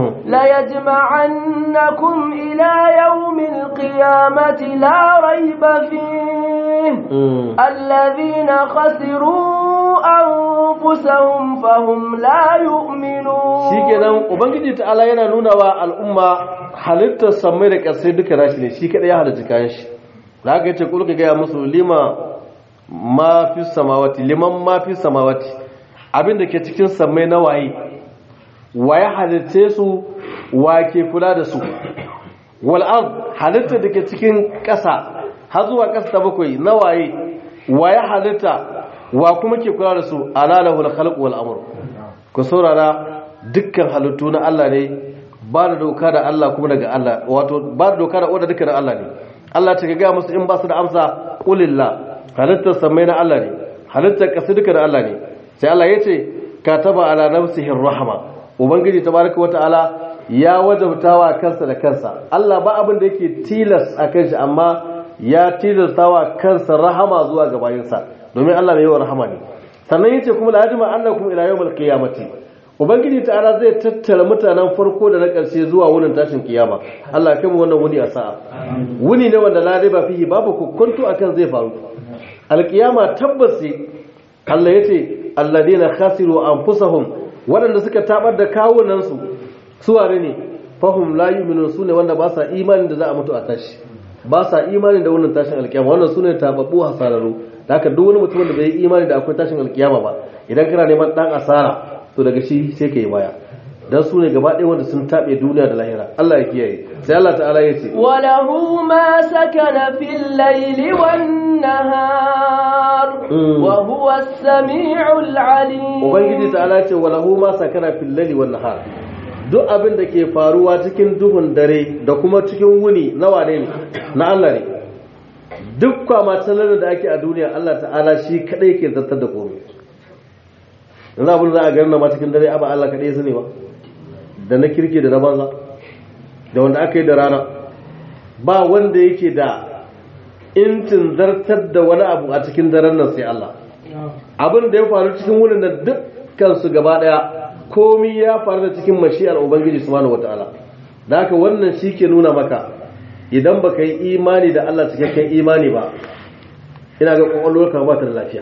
ليجمعنكم إلى يوم القيامة لا ريب فيه الذين خسروا أنفسهم فهم لا يؤمنون shikenan ubangiji ta'ala yana nuna wa al'umma halittar samai da ƙasai duka nashi ne shi kaɗai ya halitta kayan shi da haka yace kulka gaya musu lima ma fi samawati liman ma fi samawati abin da ke cikin samai na waye waye halitte su wa ke kula da su wal ard halitta da ke cikin ƙasa har zuwa ƙasa ta bakwai na waye waye halitta wa kuma ke kula da su ala lahul khalq wal amr ku saurara dukkan halittu na Allah ne ba da doka da Allah kuma daga Allah wato ba da doka da oda duka da Allah ne Allah ta ga musu in ba su da amsa qulillah halittar samai na Allah ne halittar kasu duka da Allah ne sai Allah ya ce kataba ala nafsihi rahma ubangiji tabaraka wataala ya wajabtawa kansa da kansa Allah ba abin da yake tilas a kan shi amma ya tilastawa kansa rahama zuwa ga bayinsa domin Allah mai yawan rahama ne sannan yace kuma la yajma annakum ila yawmil qiyamati ubangiji ta'ala zai tattara mutanen farko da na ƙarshe zuwa wurin tashin kiyama Allah ya kai mu wannan wuni a sa'a wuni ne wanda la riba fihi babu kokonto akan zai faru alkiyama tabbas Allah yace alladina khasiru anfusahum waɗanda suka tabar da kawunansu su ware ne fahum la yu'minun sune wanda ba sa imanin da za a mutu a tashi ba sa imanin da wannan tashin alkiyama wannan sune tababbu hasararu da haka duk wani mutum da bai yi imani da akwai tashin alkiyama ba idan kana neman dan asara to daga shi sai ka yi baya dan su ne gaba ɗaya wanda sun taɓe duniya da lahira Allah ya kiyaye sai Allah ta'ala ya ce وله ما سكن في الليل والنهار وهو السميع العليم ubangiji ta'ala ya ce walahu ma sakana fil laili wan nahar duk abin da ke faruwa cikin duhun dare da kuma cikin wuni na wane ne na Allah ne duk kwama da ake a duniya Allah ta'ala shi kadai ke zartar da komai yanzu abin za a garin ma cikin dare aba Allah kadai su ne ba da na kirki da na banza da wanda aka yi da rana ba wanda yake da intin zartar da wani abu a cikin daren nan sai Allah abin da ya faru cikin wurin da dukkan su gaba daya komi ya faru da cikin mashi'ar ubangiji subhanahu wataala da haka wannan shi ke nuna maka idan baka yi imani da Allah cikakken imani ba ina ga kwakwalwarka ba ta da lafiya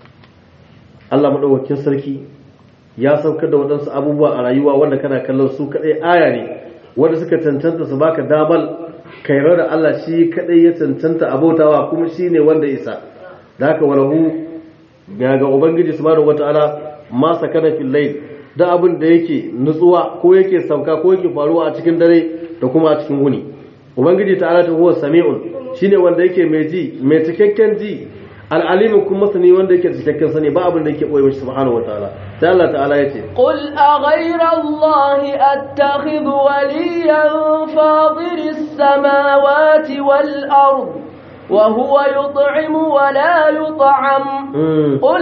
Allah madaukakin sarki ya saukar da waɗansu abubuwa a rayuwa wanda kana kallon su kaɗai aya ne wanda suka cancanta su baka damar kaira da Allah shi kaɗai ya cancanta abautawa kuma shi ne wanda isa da haka walahu ga ga ubangiji subhanahu wataala ma sakana fil layl da abin da yake nutsuwa ko yake sauka ko yake faruwa a cikin dare da kuma a cikin wuni ubangiji ta'ala ta huwa sami'un shine wanda yake mai ji mai cikakken ji al'alimin kuma sani wanda yake cikakken sani ba abin da yake boye mishi subhanahu wataala sai Allah ta'ala yace قل أغير الله أتخذ وليا فاضر السماوات والأرض وهو يطعم ولا يطعم قل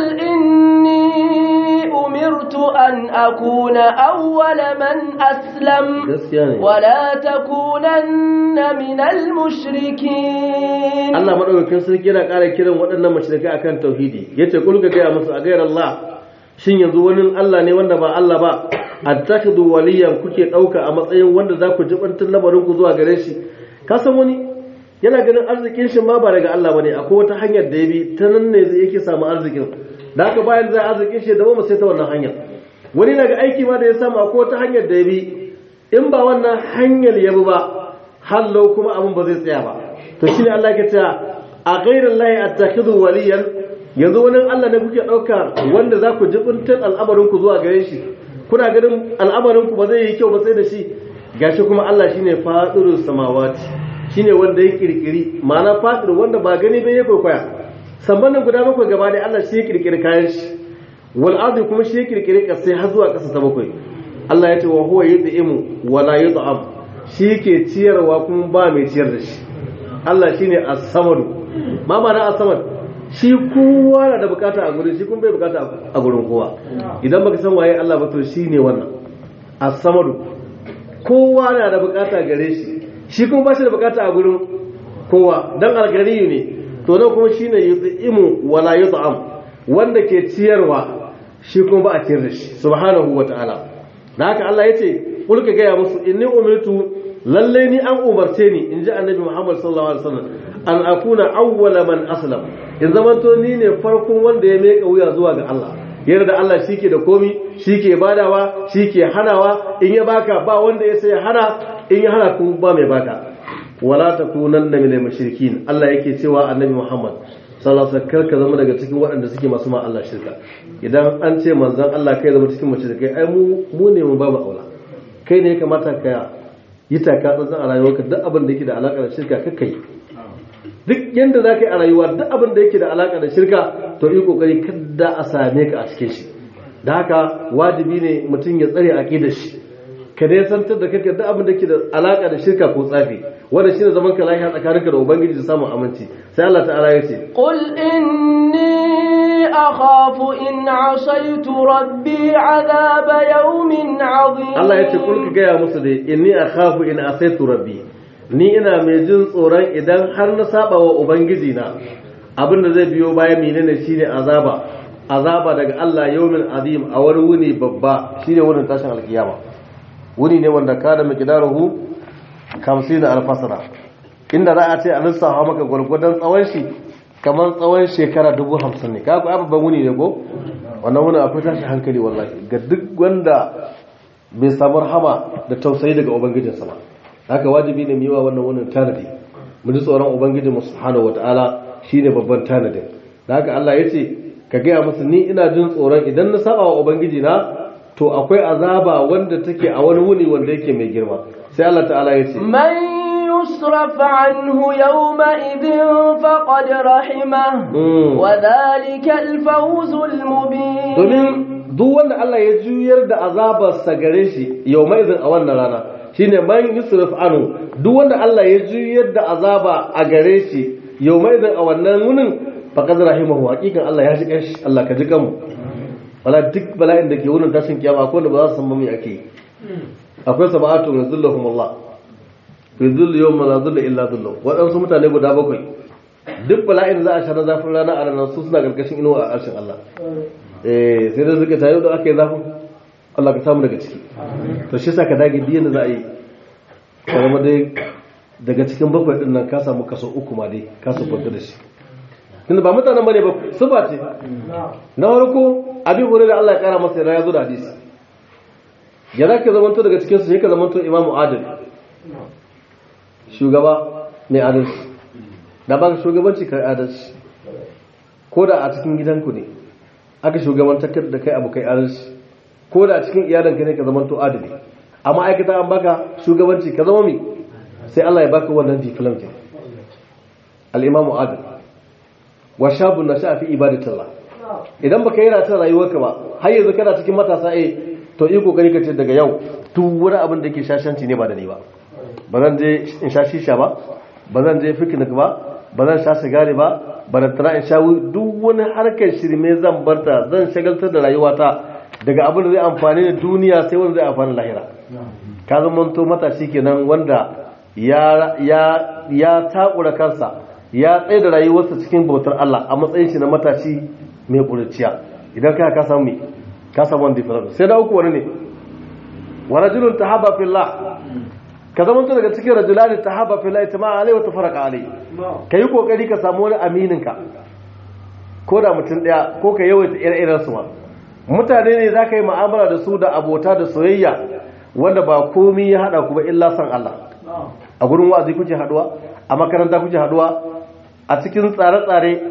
إني أمرت أن أكون أول من أسلم gaskiya ne ولا تكونن من المشركين Allah madaukakin sarki yana ƙara kiran waɗannan mashirikai akan tauhidi yace kul ka gaya musu a gairar Allah shin yanzu wani Allah ne wanda ba Allah ba attakhidhu waliyan kuke ɗauka a matsayin wanda za ku jibantar lamarin ku zuwa gare shi ka san wani yana ganin arzikin shi ma ba daga Allah bane akwai wata hanyar da ya bi ta nan ne zai yake samu arzikin da haka bayan zai arzikin shi da ba sai ta wannan hanyar wani daga aiki ma da ya samu akwai wata hanyar da ya bi in ba wannan hanyar ya bi ba hallau kuma abin ba zai tsaya ba to shine Allah ke cewa a ghairin lahi attakhidhu waliyan yanzu wani Allah ne kuke dauka wanda za ku jibuntar al'amarin ku zuwa gare shi kuna ganin al'amarin ku ba zai yi kyau ba sai da shi gashi kuma Allah shine fadirus samawati shine wanda ya kirkiri ma'ana fadir wanda ba gani bai ya kwaikwaya sambanin guda bakwai gaba da Allah shi ya kirkiri kayan shi wal ardi kuma shi ya kirkiri kasai har zuwa kasa ta bakwai Allah ya ce wa huwa yud'imu wa la yud'am shi ke ciyarwa kuma ba mai ciyar da shi Allah shine as-samad ma ma'ana as-samad shi kowa na da bukata a gurin shi kuma bai bukata a gurin kowa idan baka san waye Allah ba to shine wannan as-samad kowa na da bukata gare shi shi kuma ba shi da bukata a gurin kowa dan algariyu ne to nan kuma shine yud'imu wa la yud'am wanda ke ciyarwa shi kuma ba a ciyar da shi subhanahu wa ta'ala da haka Allah ya ce kulka gaya musu inni umirtu lalle ni an umarce ni in ji annabi Muhammad sallallahu alaihi wasallam an akuna awwala man aslam in zamanto ni ne farkon wanda ya meka wuya zuwa ga Allah yarda da Allah shike da komi shike badawa shike hanawa in ya baka ba wanda ya sai hana in ya hana kuma ba mai baka wala takunanna minal mushrikin Allah yake cewa annabi Muhammad sallallahu alaihi wasallam ka zama daga cikin waɗanda suke masu ma Allah shirka idan an ce manzon Allah kai zama cikin mushrikai ai mu mu ne mu babu aula kai ne ya kamata ka yi taka tsantsan a rayuwarka duk abin da yake da alaka da shirka kakka yi duk yanda za ka yi a rayuwa duk abin da yake da alaka da shirka to yi kokari kada a same ka a cikin shi da haka wajibi ne mutum ya tsare aqidar shi ka dai santar da kake duk abin da yake da alaka da shirka ko tsafi wanda shine zaman ka lafiya tsakaninka da ubangiji da samun aminci sai Allah ta'ala ya ce قل إني أخاف إن عصيت ربي عذاب يوم عظيم Allah ya ce kul ka gaya musu dai inni akhafu in asaitu rabbi ni ina mai jin tsoron idan har na saba wa ubangiji na abin da zai biyo bayan menene shine azaba azaba daga Allah yawmin azim a wani wuni babba shine wurin tashin alkiyama wuni ne wanda kana miqdaruhu 50 alfasara inda za a ce a lissafa maka gwargwadon tsawon shi kamar tsawon shekara dubu hamsin ne kaku babban wuni ne ko wannan wuni akwai tashi hankali wallahi ga duk wanda bai samu rahama da tausayi daga ubangijinsa ba haka wajibi ne mu yi wa wannan wunin tanadi mu ji tsoron ubangijin subhanahu wataala shine babban tanadin da haka Allah ya ce ka gaya musu ni ina jin tsoron idan na saba wa ubangiji na to akwai azaba wanda take a wani wuni wanda yake mai girma sai Allah ta'ala ya ce من يصرف عنه يومئذ فقد رحمه Mm. وذلك الفوز المبين domin duk wanda Allah ya juyar da azabarsa gare shi yau mai a wannan rana shine man yusrif anu duk wanda Allah ya juyar da azaba a gare shi yau mai a wannan wunin faqad rahimahu haqiqan Allah ya ji kanshi Allah ka ji kanmu wala duk bala'in da ke wurin tashin kiyama akwai wanda ba za su san mami ake yi akwai sab'atu yazilluhum Allah fi dhilli yawma la dhilla illa dhilluh waɗansu mutane guda bakwai duk bala'in da za a sha na zafin rana a ranar su suna karkashin inuwa a arshin Allah eh sai da suka tayo da aka yi zafin Allah ka samu daga ciki to shi sa ka dage biyan da za a yi ka zama dai daga cikin bakwai din nan ka samu kaso uku ma dai ka su kwanta da shi tunda ba mutanen bane ba su ba ce na farko abin hore da Allah ya kara masa yana ya zo da hadisi ya za ka zamanto daga cikin su sai ka zamanto imamu adil shugaba mai adalci da ba ka shugabanci kai adalci ko da a cikin gidanku ne aka shugabantar da kai abu kai adalci ko da a cikin iyalanka ne ka zama to adali a ma'aikata an baka shugabanci ka zama mi sai Allah ya baka wannan diplom ke al-imamu adal wa shabun nasha fi ibadatillah idan baka yi ratan rayuwarka ba har yanzu kana cikin matasa eh to yi kokari ka ce daga yau duk wani abin da yake shashanci ne ba da ni ba ba zan je in sha shisha ba ba zan je picnic ba ba zan sha sigari ba ba da tana in sha duk wani harkar shirme zan barta zan shagaltar da rayuwata daga abin da zai amfani da duniya sai wanda zai amfani lahira ka zama to matashi kenan wanda ya ya ya takura kansa ya tsaye da rayuwarsa cikin bautar Allah a matsayin shi na matashi mai ƙuriciya idan ka ka samu me ka samu wani different sai da uku wani ne wa rajulun tahaba fillah ka zama to daga cikin rajulani tahaba fillah itama alai wa tafaraka alai kai kokari ka samu wani aminin ka ko da mutum daya ko ka yawaita ire-iren su ma mutane ne zaka yi mu'amala da su da abota da soyayya wanda ba komai ya hada ku ba illa san Allah a gurin wa'azi kuke haduwa a makaranta kuke haduwa a cikin tsare-tsare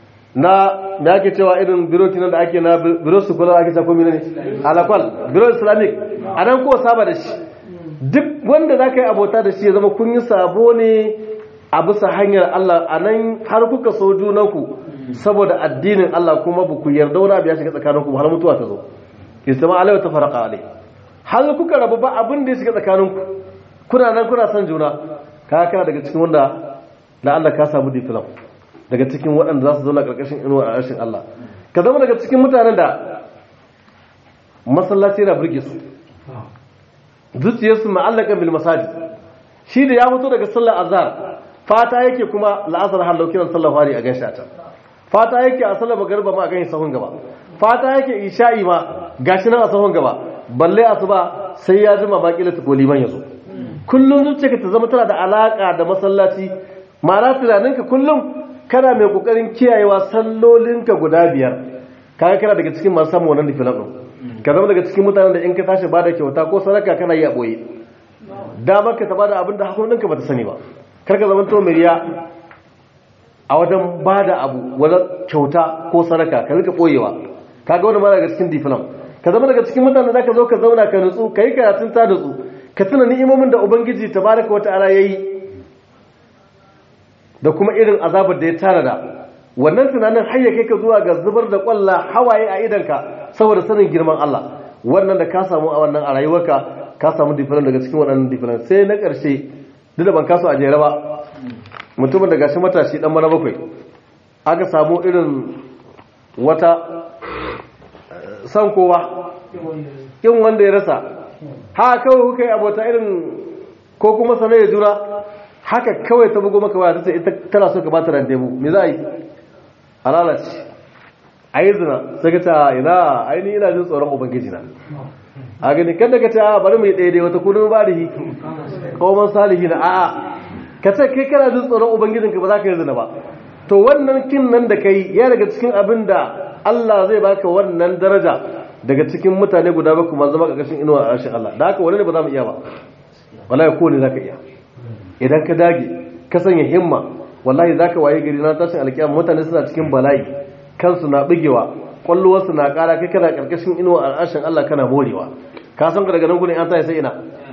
na da ake cewa irin biro kinan da ake na biro su kula ake cewa ne alakwal biro islamic a nan ko saba da shi duk wanda za ka yi abota da shi ya zama kun yi sabo ne a bisa hanyar Allah a nan har kuka so junanku saboda addinin Allah kuma ba ku yarda wani abu ya shiga tsakaninku har mutuwa ta zo istama alaiwa ta faraka alai har kuka rabu ba abin da ya shiga tsakaninku kuna nan kuna son juna ka kana daga cikin wanda da Allah ka samu diplom daga cikin waɗanda za su zauna ƙarƙashin inuwa a rashin Allah ka zama daga cikin mutanen da masallaci yana birge su zuciyarsu ma'allakan bil masajid shi da ya fito daga sallar azhar fata yake kuma la'asar har laukinan sallar fari a ganshi a can fata yake a sallar magarba ma a ganshi sahun gaba fata yake isha'i ma gashi nan a sahun gaba balle asuba sai ya jima bakila ta liman ya zo kullum zuciyarka ta zama tana da alaka da masallaci ma'ana tunaninka kullum kana mai kokarin kiyayewa sallolinka guda biyar kaga kana daga cikin masu samun wannan difilan din ka zama daga cikin mutanen da in ka tashi bada kyauta ko sadaka kana yi a boye damar ka ta bada abin da hakuninka ba ta sani ba kar ka zama to riya a wajen bada abu wani kyauta ko sadaka ka rika boyewa kaga wani ma daga cikin difilan ka zama daga cikin mutanen da zaka zo ka zauna ka nutsu ka yi karatun ta nutsu ka tuna ni'imomin da ubangiji tabaraka wa ta'ala yayi da kuma irin azabar da ya tanada wannan tunanin har ya kai ka zuwa ga zubar da kwalla hawaye a idanka saboda sanin girman Allah wannan da ka samu a wannan a rayuwarka ka samu difiran daga cikin waɗannan difiran sai na ƙarshe duk da ban kaso a jere ba mutumin da gashi matashi dan mana bakwai aka samu irin wata san kowa kin wanda ya rasa ha kawai kuka yi abota irin ko kuma sane ya jura haka kawai ta bugo maka waya ta ce ita tana so ka bata randebu me za a yi a lalace a yi zina sai ka ce ina aini ina jin tsoron ubangiji na a gani kada ka ce bari mu yi daidai wata kudin ba da hi kawman salihi na a'a ka ce kai kana jin tsoron ubangijinka ba za ka yi zina ba to wannan kin nan da kai ya daga cikin abin da Allah zai baka wannan daraja daga cikin mutane guda bakwai ma zama ƙarƙashin inuwa a rashin Allah da haka wani ne ba za mu iya ba wallahi ko ne za ka iya idan ka dage ka sanya himma wallahi za ka waye gari na tashin alkiyama mutane suna cikin bala'i kansu na bigewa kwallowarsu na ƙara kai kana ƙarƙashin inuwa a rashin Allah kana morewa ka san ka daga nan gudun an tayi sai ina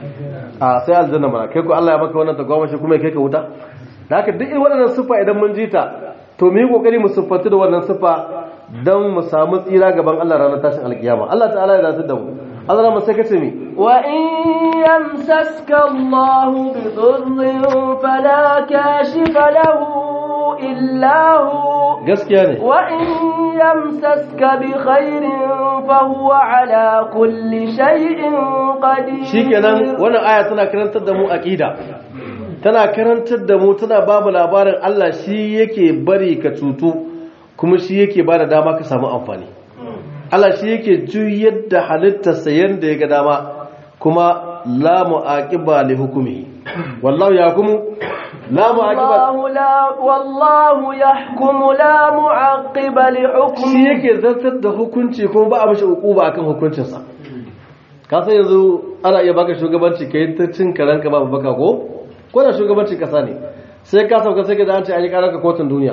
a sai aljanna mana kai ko Allah ya maka wannan tagwamashi kuma ya kai ka wuta da haka duk waɗannan siffa idan mun ji ta to mu yi kokari mu siffatu da wannan siffa don mu samu tsira gaban Allah ranar tashin alkiyama Allah ta'ala ya zasu da mu Allah ma sai kace mi wa in yamsaska Allah bi dhurrin fala kashifa lahu illa hu gaskiya ne wa in yamsaska bi khairin fa huwa ala kulli shay'in qadir shikenan wannan aya tana karantar da mu aqida tana karantar da mu tana ba mu labarin Allah shi yake bari ka cutu kuma shi yake ba da dama ka samu amfani Allah shi yake juyar da halittarsa yadda ya ga dama kuma la mu'aqiba li hukumi wallahu yahkumu la mu'aqiba wallahu la wallahu yahkumu la mu'aqiba li shi hukmi yake zartar da hukunci kuma ba a mashi uquba akan hukuncinsa ka san yanzu ana iya baka shugabanci kai ta cin karanka babu baka ko ko da shugabancin kasa ne sai ka sauka sai ka da an ce an yi karanka kotun duniya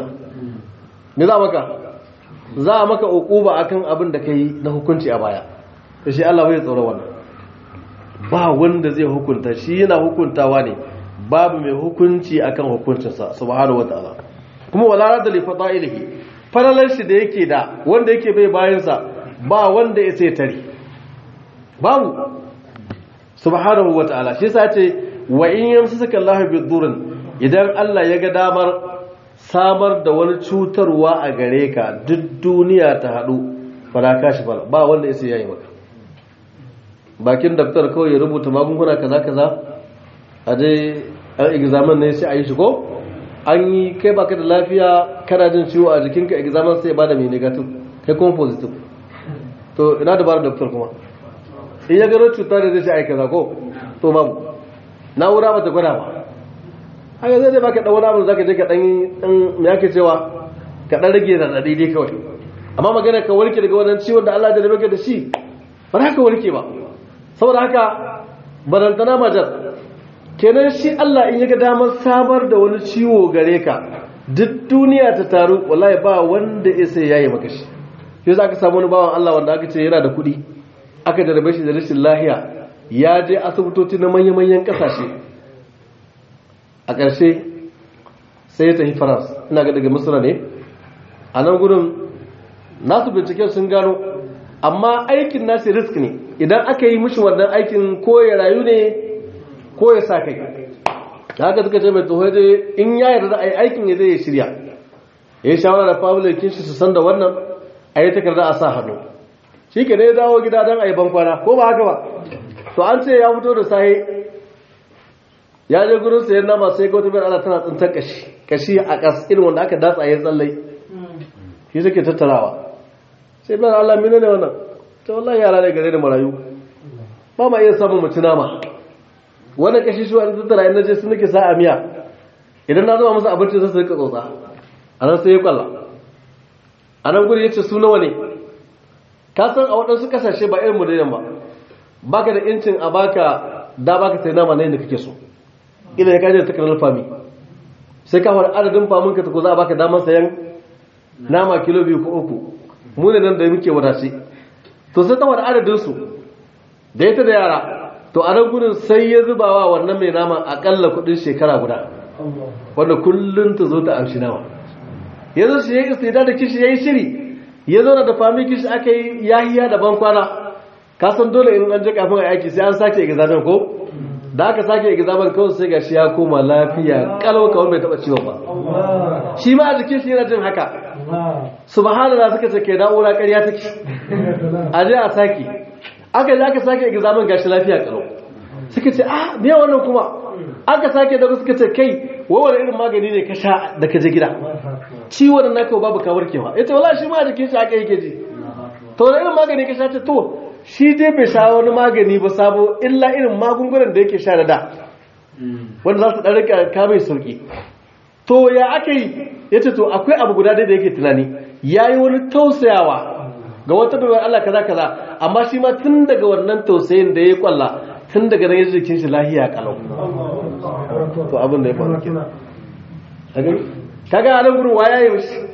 me za a maka za a maka uquba akan abin da kai na hukunci a baya to shi Allah bai tsoro wannan ba wanda zai hukunta shi yana hukuntawa ne babu mai hukunci akan hukuncinsa subhanahu wataala kuma wala rada li fadailihi falalar shi da yake da wanda yake bai bayansa ba wanda ya sai tare babu subhanahu wataala shi yasa ce wa in yamsaka Allahu bidurrin idan Allah ya ga damar samar da wani cutarwa a gare ka duk duniya ta haɗu fara kashi fara ba wanda ya yayi maka bakin daktar kawai ya rubuta magunguna kaza kaza a dai an examen ne sai a yi shi ko an yi kai baka da lafiya kana jin ciwo a jikinka examen sai ya bada mai negative kai kuma positive to ina da bara daktar kuma in ya gano cuta da zai ce ai kaza ko to babu na'ura ba ta gwada ba haka zai baka dan wani abu zaka je ka dan dan me yake cewa ka dan rage radadi dai kawai amma magana ka warke daga wannan ciwon da Allah ya rabe ka da shi ba za ka warke ba saboda haka barantana majar kenan shi Allah in yaga damar samar da wani ciwo gare ka duk duniya ta taru wallahi ba wanda ya sai yayi maka shi sai zaka samu wani bawan Allah wanda aka ce yana da kuɗi aka jarabe shi da rashin lahiya ya je asibitoci na manya-manyan kasashe a ƙarshe sai ya tafi faras ina ga daga misira ne a nan gudun nasu binciken sun gano amma aikin nasu risk ne idan aka yi mishi wannan aikin ko ya rayu ne ko ya sa kai da haka suka ce mai tsohon je in ya yarda a yi aikin ya zai ya shirya ya yi shawara da familin shi su san da wannan a yi takarda a sa hannu shi ke ne ya dawo gida don a yi bankwana ko ba haka ba to an ce ya fito da sahi ya je gurin sayan nama sai ga wata bayar ana tana tsintar kashi kashi a kas irin wanda aka datsa ya tsallai shi suke tattarawa sai bayar Allah mina ne wannan ta wallahi yara ne gare da marayu ba ma iya samun mutu nama wannan kashi shi wani tattara in naje sun nake sa a miya idan na zama masa abinci sai su rika tsotsa a nan sai ya kwalla a nan guri ya ce su nawa ne ka san a waɗansu ƙasashe ba irin mu da ba baka da incin a baka da baka sai nama ne da kake so ila ya kaje da takardar fami sai ka fara adadin famin ka ta ko za a baka damar sayan nama kilo biyu ko uku mu ne nan da muke wadace to sai ta wada adadin su da ita da yara to a nan gudun sai ya zubawa wannan mai nama akalla kudin shekara guda wanda kullum ta zo ta amshi nama yanzu shi ya yi istida da kishi ya yi shiri ya zo da fami kishi aka yi yahiya da ban kwana ka san dole in an je kafin a aiki sai an sake examen ko da aka sake examen kawai sai gashi ya koma lafiya kalau kawai bai taba ciwon ba shi ma a jikin shi yana jin haka subhanallah suka ce ke na'ura ƙarya take a je a sake aka je aka sake examen gashi lafiya kalau suka ce ah me wannan kuma aka sake da suka ce kai wawar irin magani ne ka sha da ka je gida ciwon naka babu ka warkewa yace wallahi shi ma a jikin shi haka yake ji to da irin magani ka sha ce to shi dai bai sha wani magani ba sabo illa irin magungunan da yake sha da da wanda za su ɗan rika kamai sauki to ya aka yi ya ce to akwai abu guda dai da yake tunani ya yi wani tausayawa ga wata baiwar Allah kaza kaza amma shi ma tun daga wannan tausayin da ya kwalla tun daga nan ya jikin shi lahiya kalau to abin da ya faru kenan kaga a nan gurin waya yi shi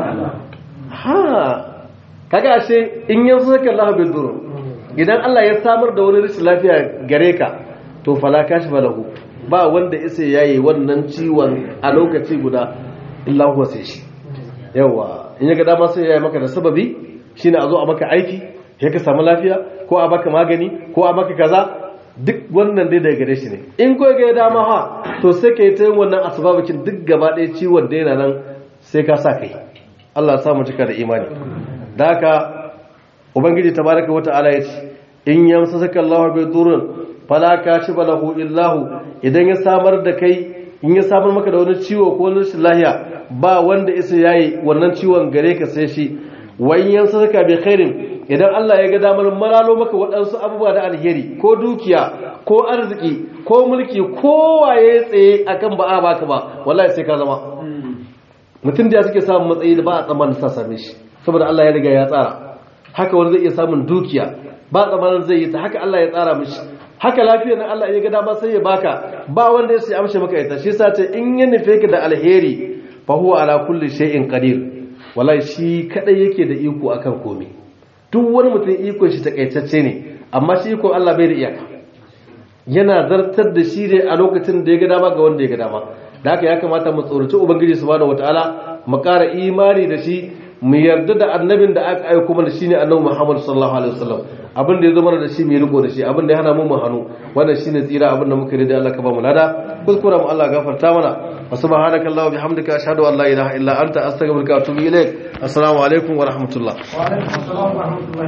ha kaga ashe in yanzu saka Allah bil durr idan Allah ya samar da wani rashin lafiya gare ka to fala kashi balahu ba wanda isa yayi wannan ciwon a lokaci guda illa huwa sai shi yawa in ya ga dama sai yayi maka da sababi shine a zo a maka aiki ya ka samu lafiya ko a baka magani ko a maka kaza duk wannan dai daga gare shi ne in ko ga dama ha to sai ka yi ta yin wannan asbabacin duk gaba ɗaya ciwon da yana nan sai ka sa kai Allah ya samu cika da imani da haka ubangiji tabaraka wata'ala ya ce in yamsaka Allahu bi durrin fala kashifa lahu illahu idan ya samar da kai in ya samar maka da wani ciwo ko wani rashin lahiya ba wanda isa yayi wannan ciwon gare ka sai shi wayin yamsaka bi khairin idan Allah ya ga damar maralo maka waɗansu abubuwa da alheri ko dukiya ko arziki ko mulki ko waye tsaye akan ba a baka ba wallahi sai ka zama mutum da suke samun matsayi da ba a tsammanin sa same shi saboda Allah ya riga ya tsara haka wani zai iya samun dukiya ba tsammanin zai yi ta haka Allah ya tsara mishi haka lafiyar nan Allah ya ga dama sai ya baka ba wanda ya sai amshe maka ita shi yasa ce in ya nufe ka da alheri fa huwa ala kulli shay'in qadir wallahi shi kadai yake da iko akan komai duk wani mutum iko shi takaitacce ne amma shi iko Allah bai da iyaka yana zartar da shi ne a lokacin da ya ga dama ga wanda ya ga dama da haka ya kamata mu tsoraci ubangiji subhanahu wataala mu ƙara imani da shi mu yarda da annabin da aka aiko mana shine annabi Muhammad sallallahu alaihi wasallam abin da ya zo mana da shi mu riko da shi abin da ya hana mu mu hannu wannan shine tsira abin da muka yi da Allah ka ba mu lada kuskura mu Allah gafarta mana wa subhanaka allahumma bihamdika ashhadu an la ilaha illa anta astaghfiruka wa atubu ilaik assalamu alaikum wa rahmatullah wa alaikum assalam wa rahmatullahi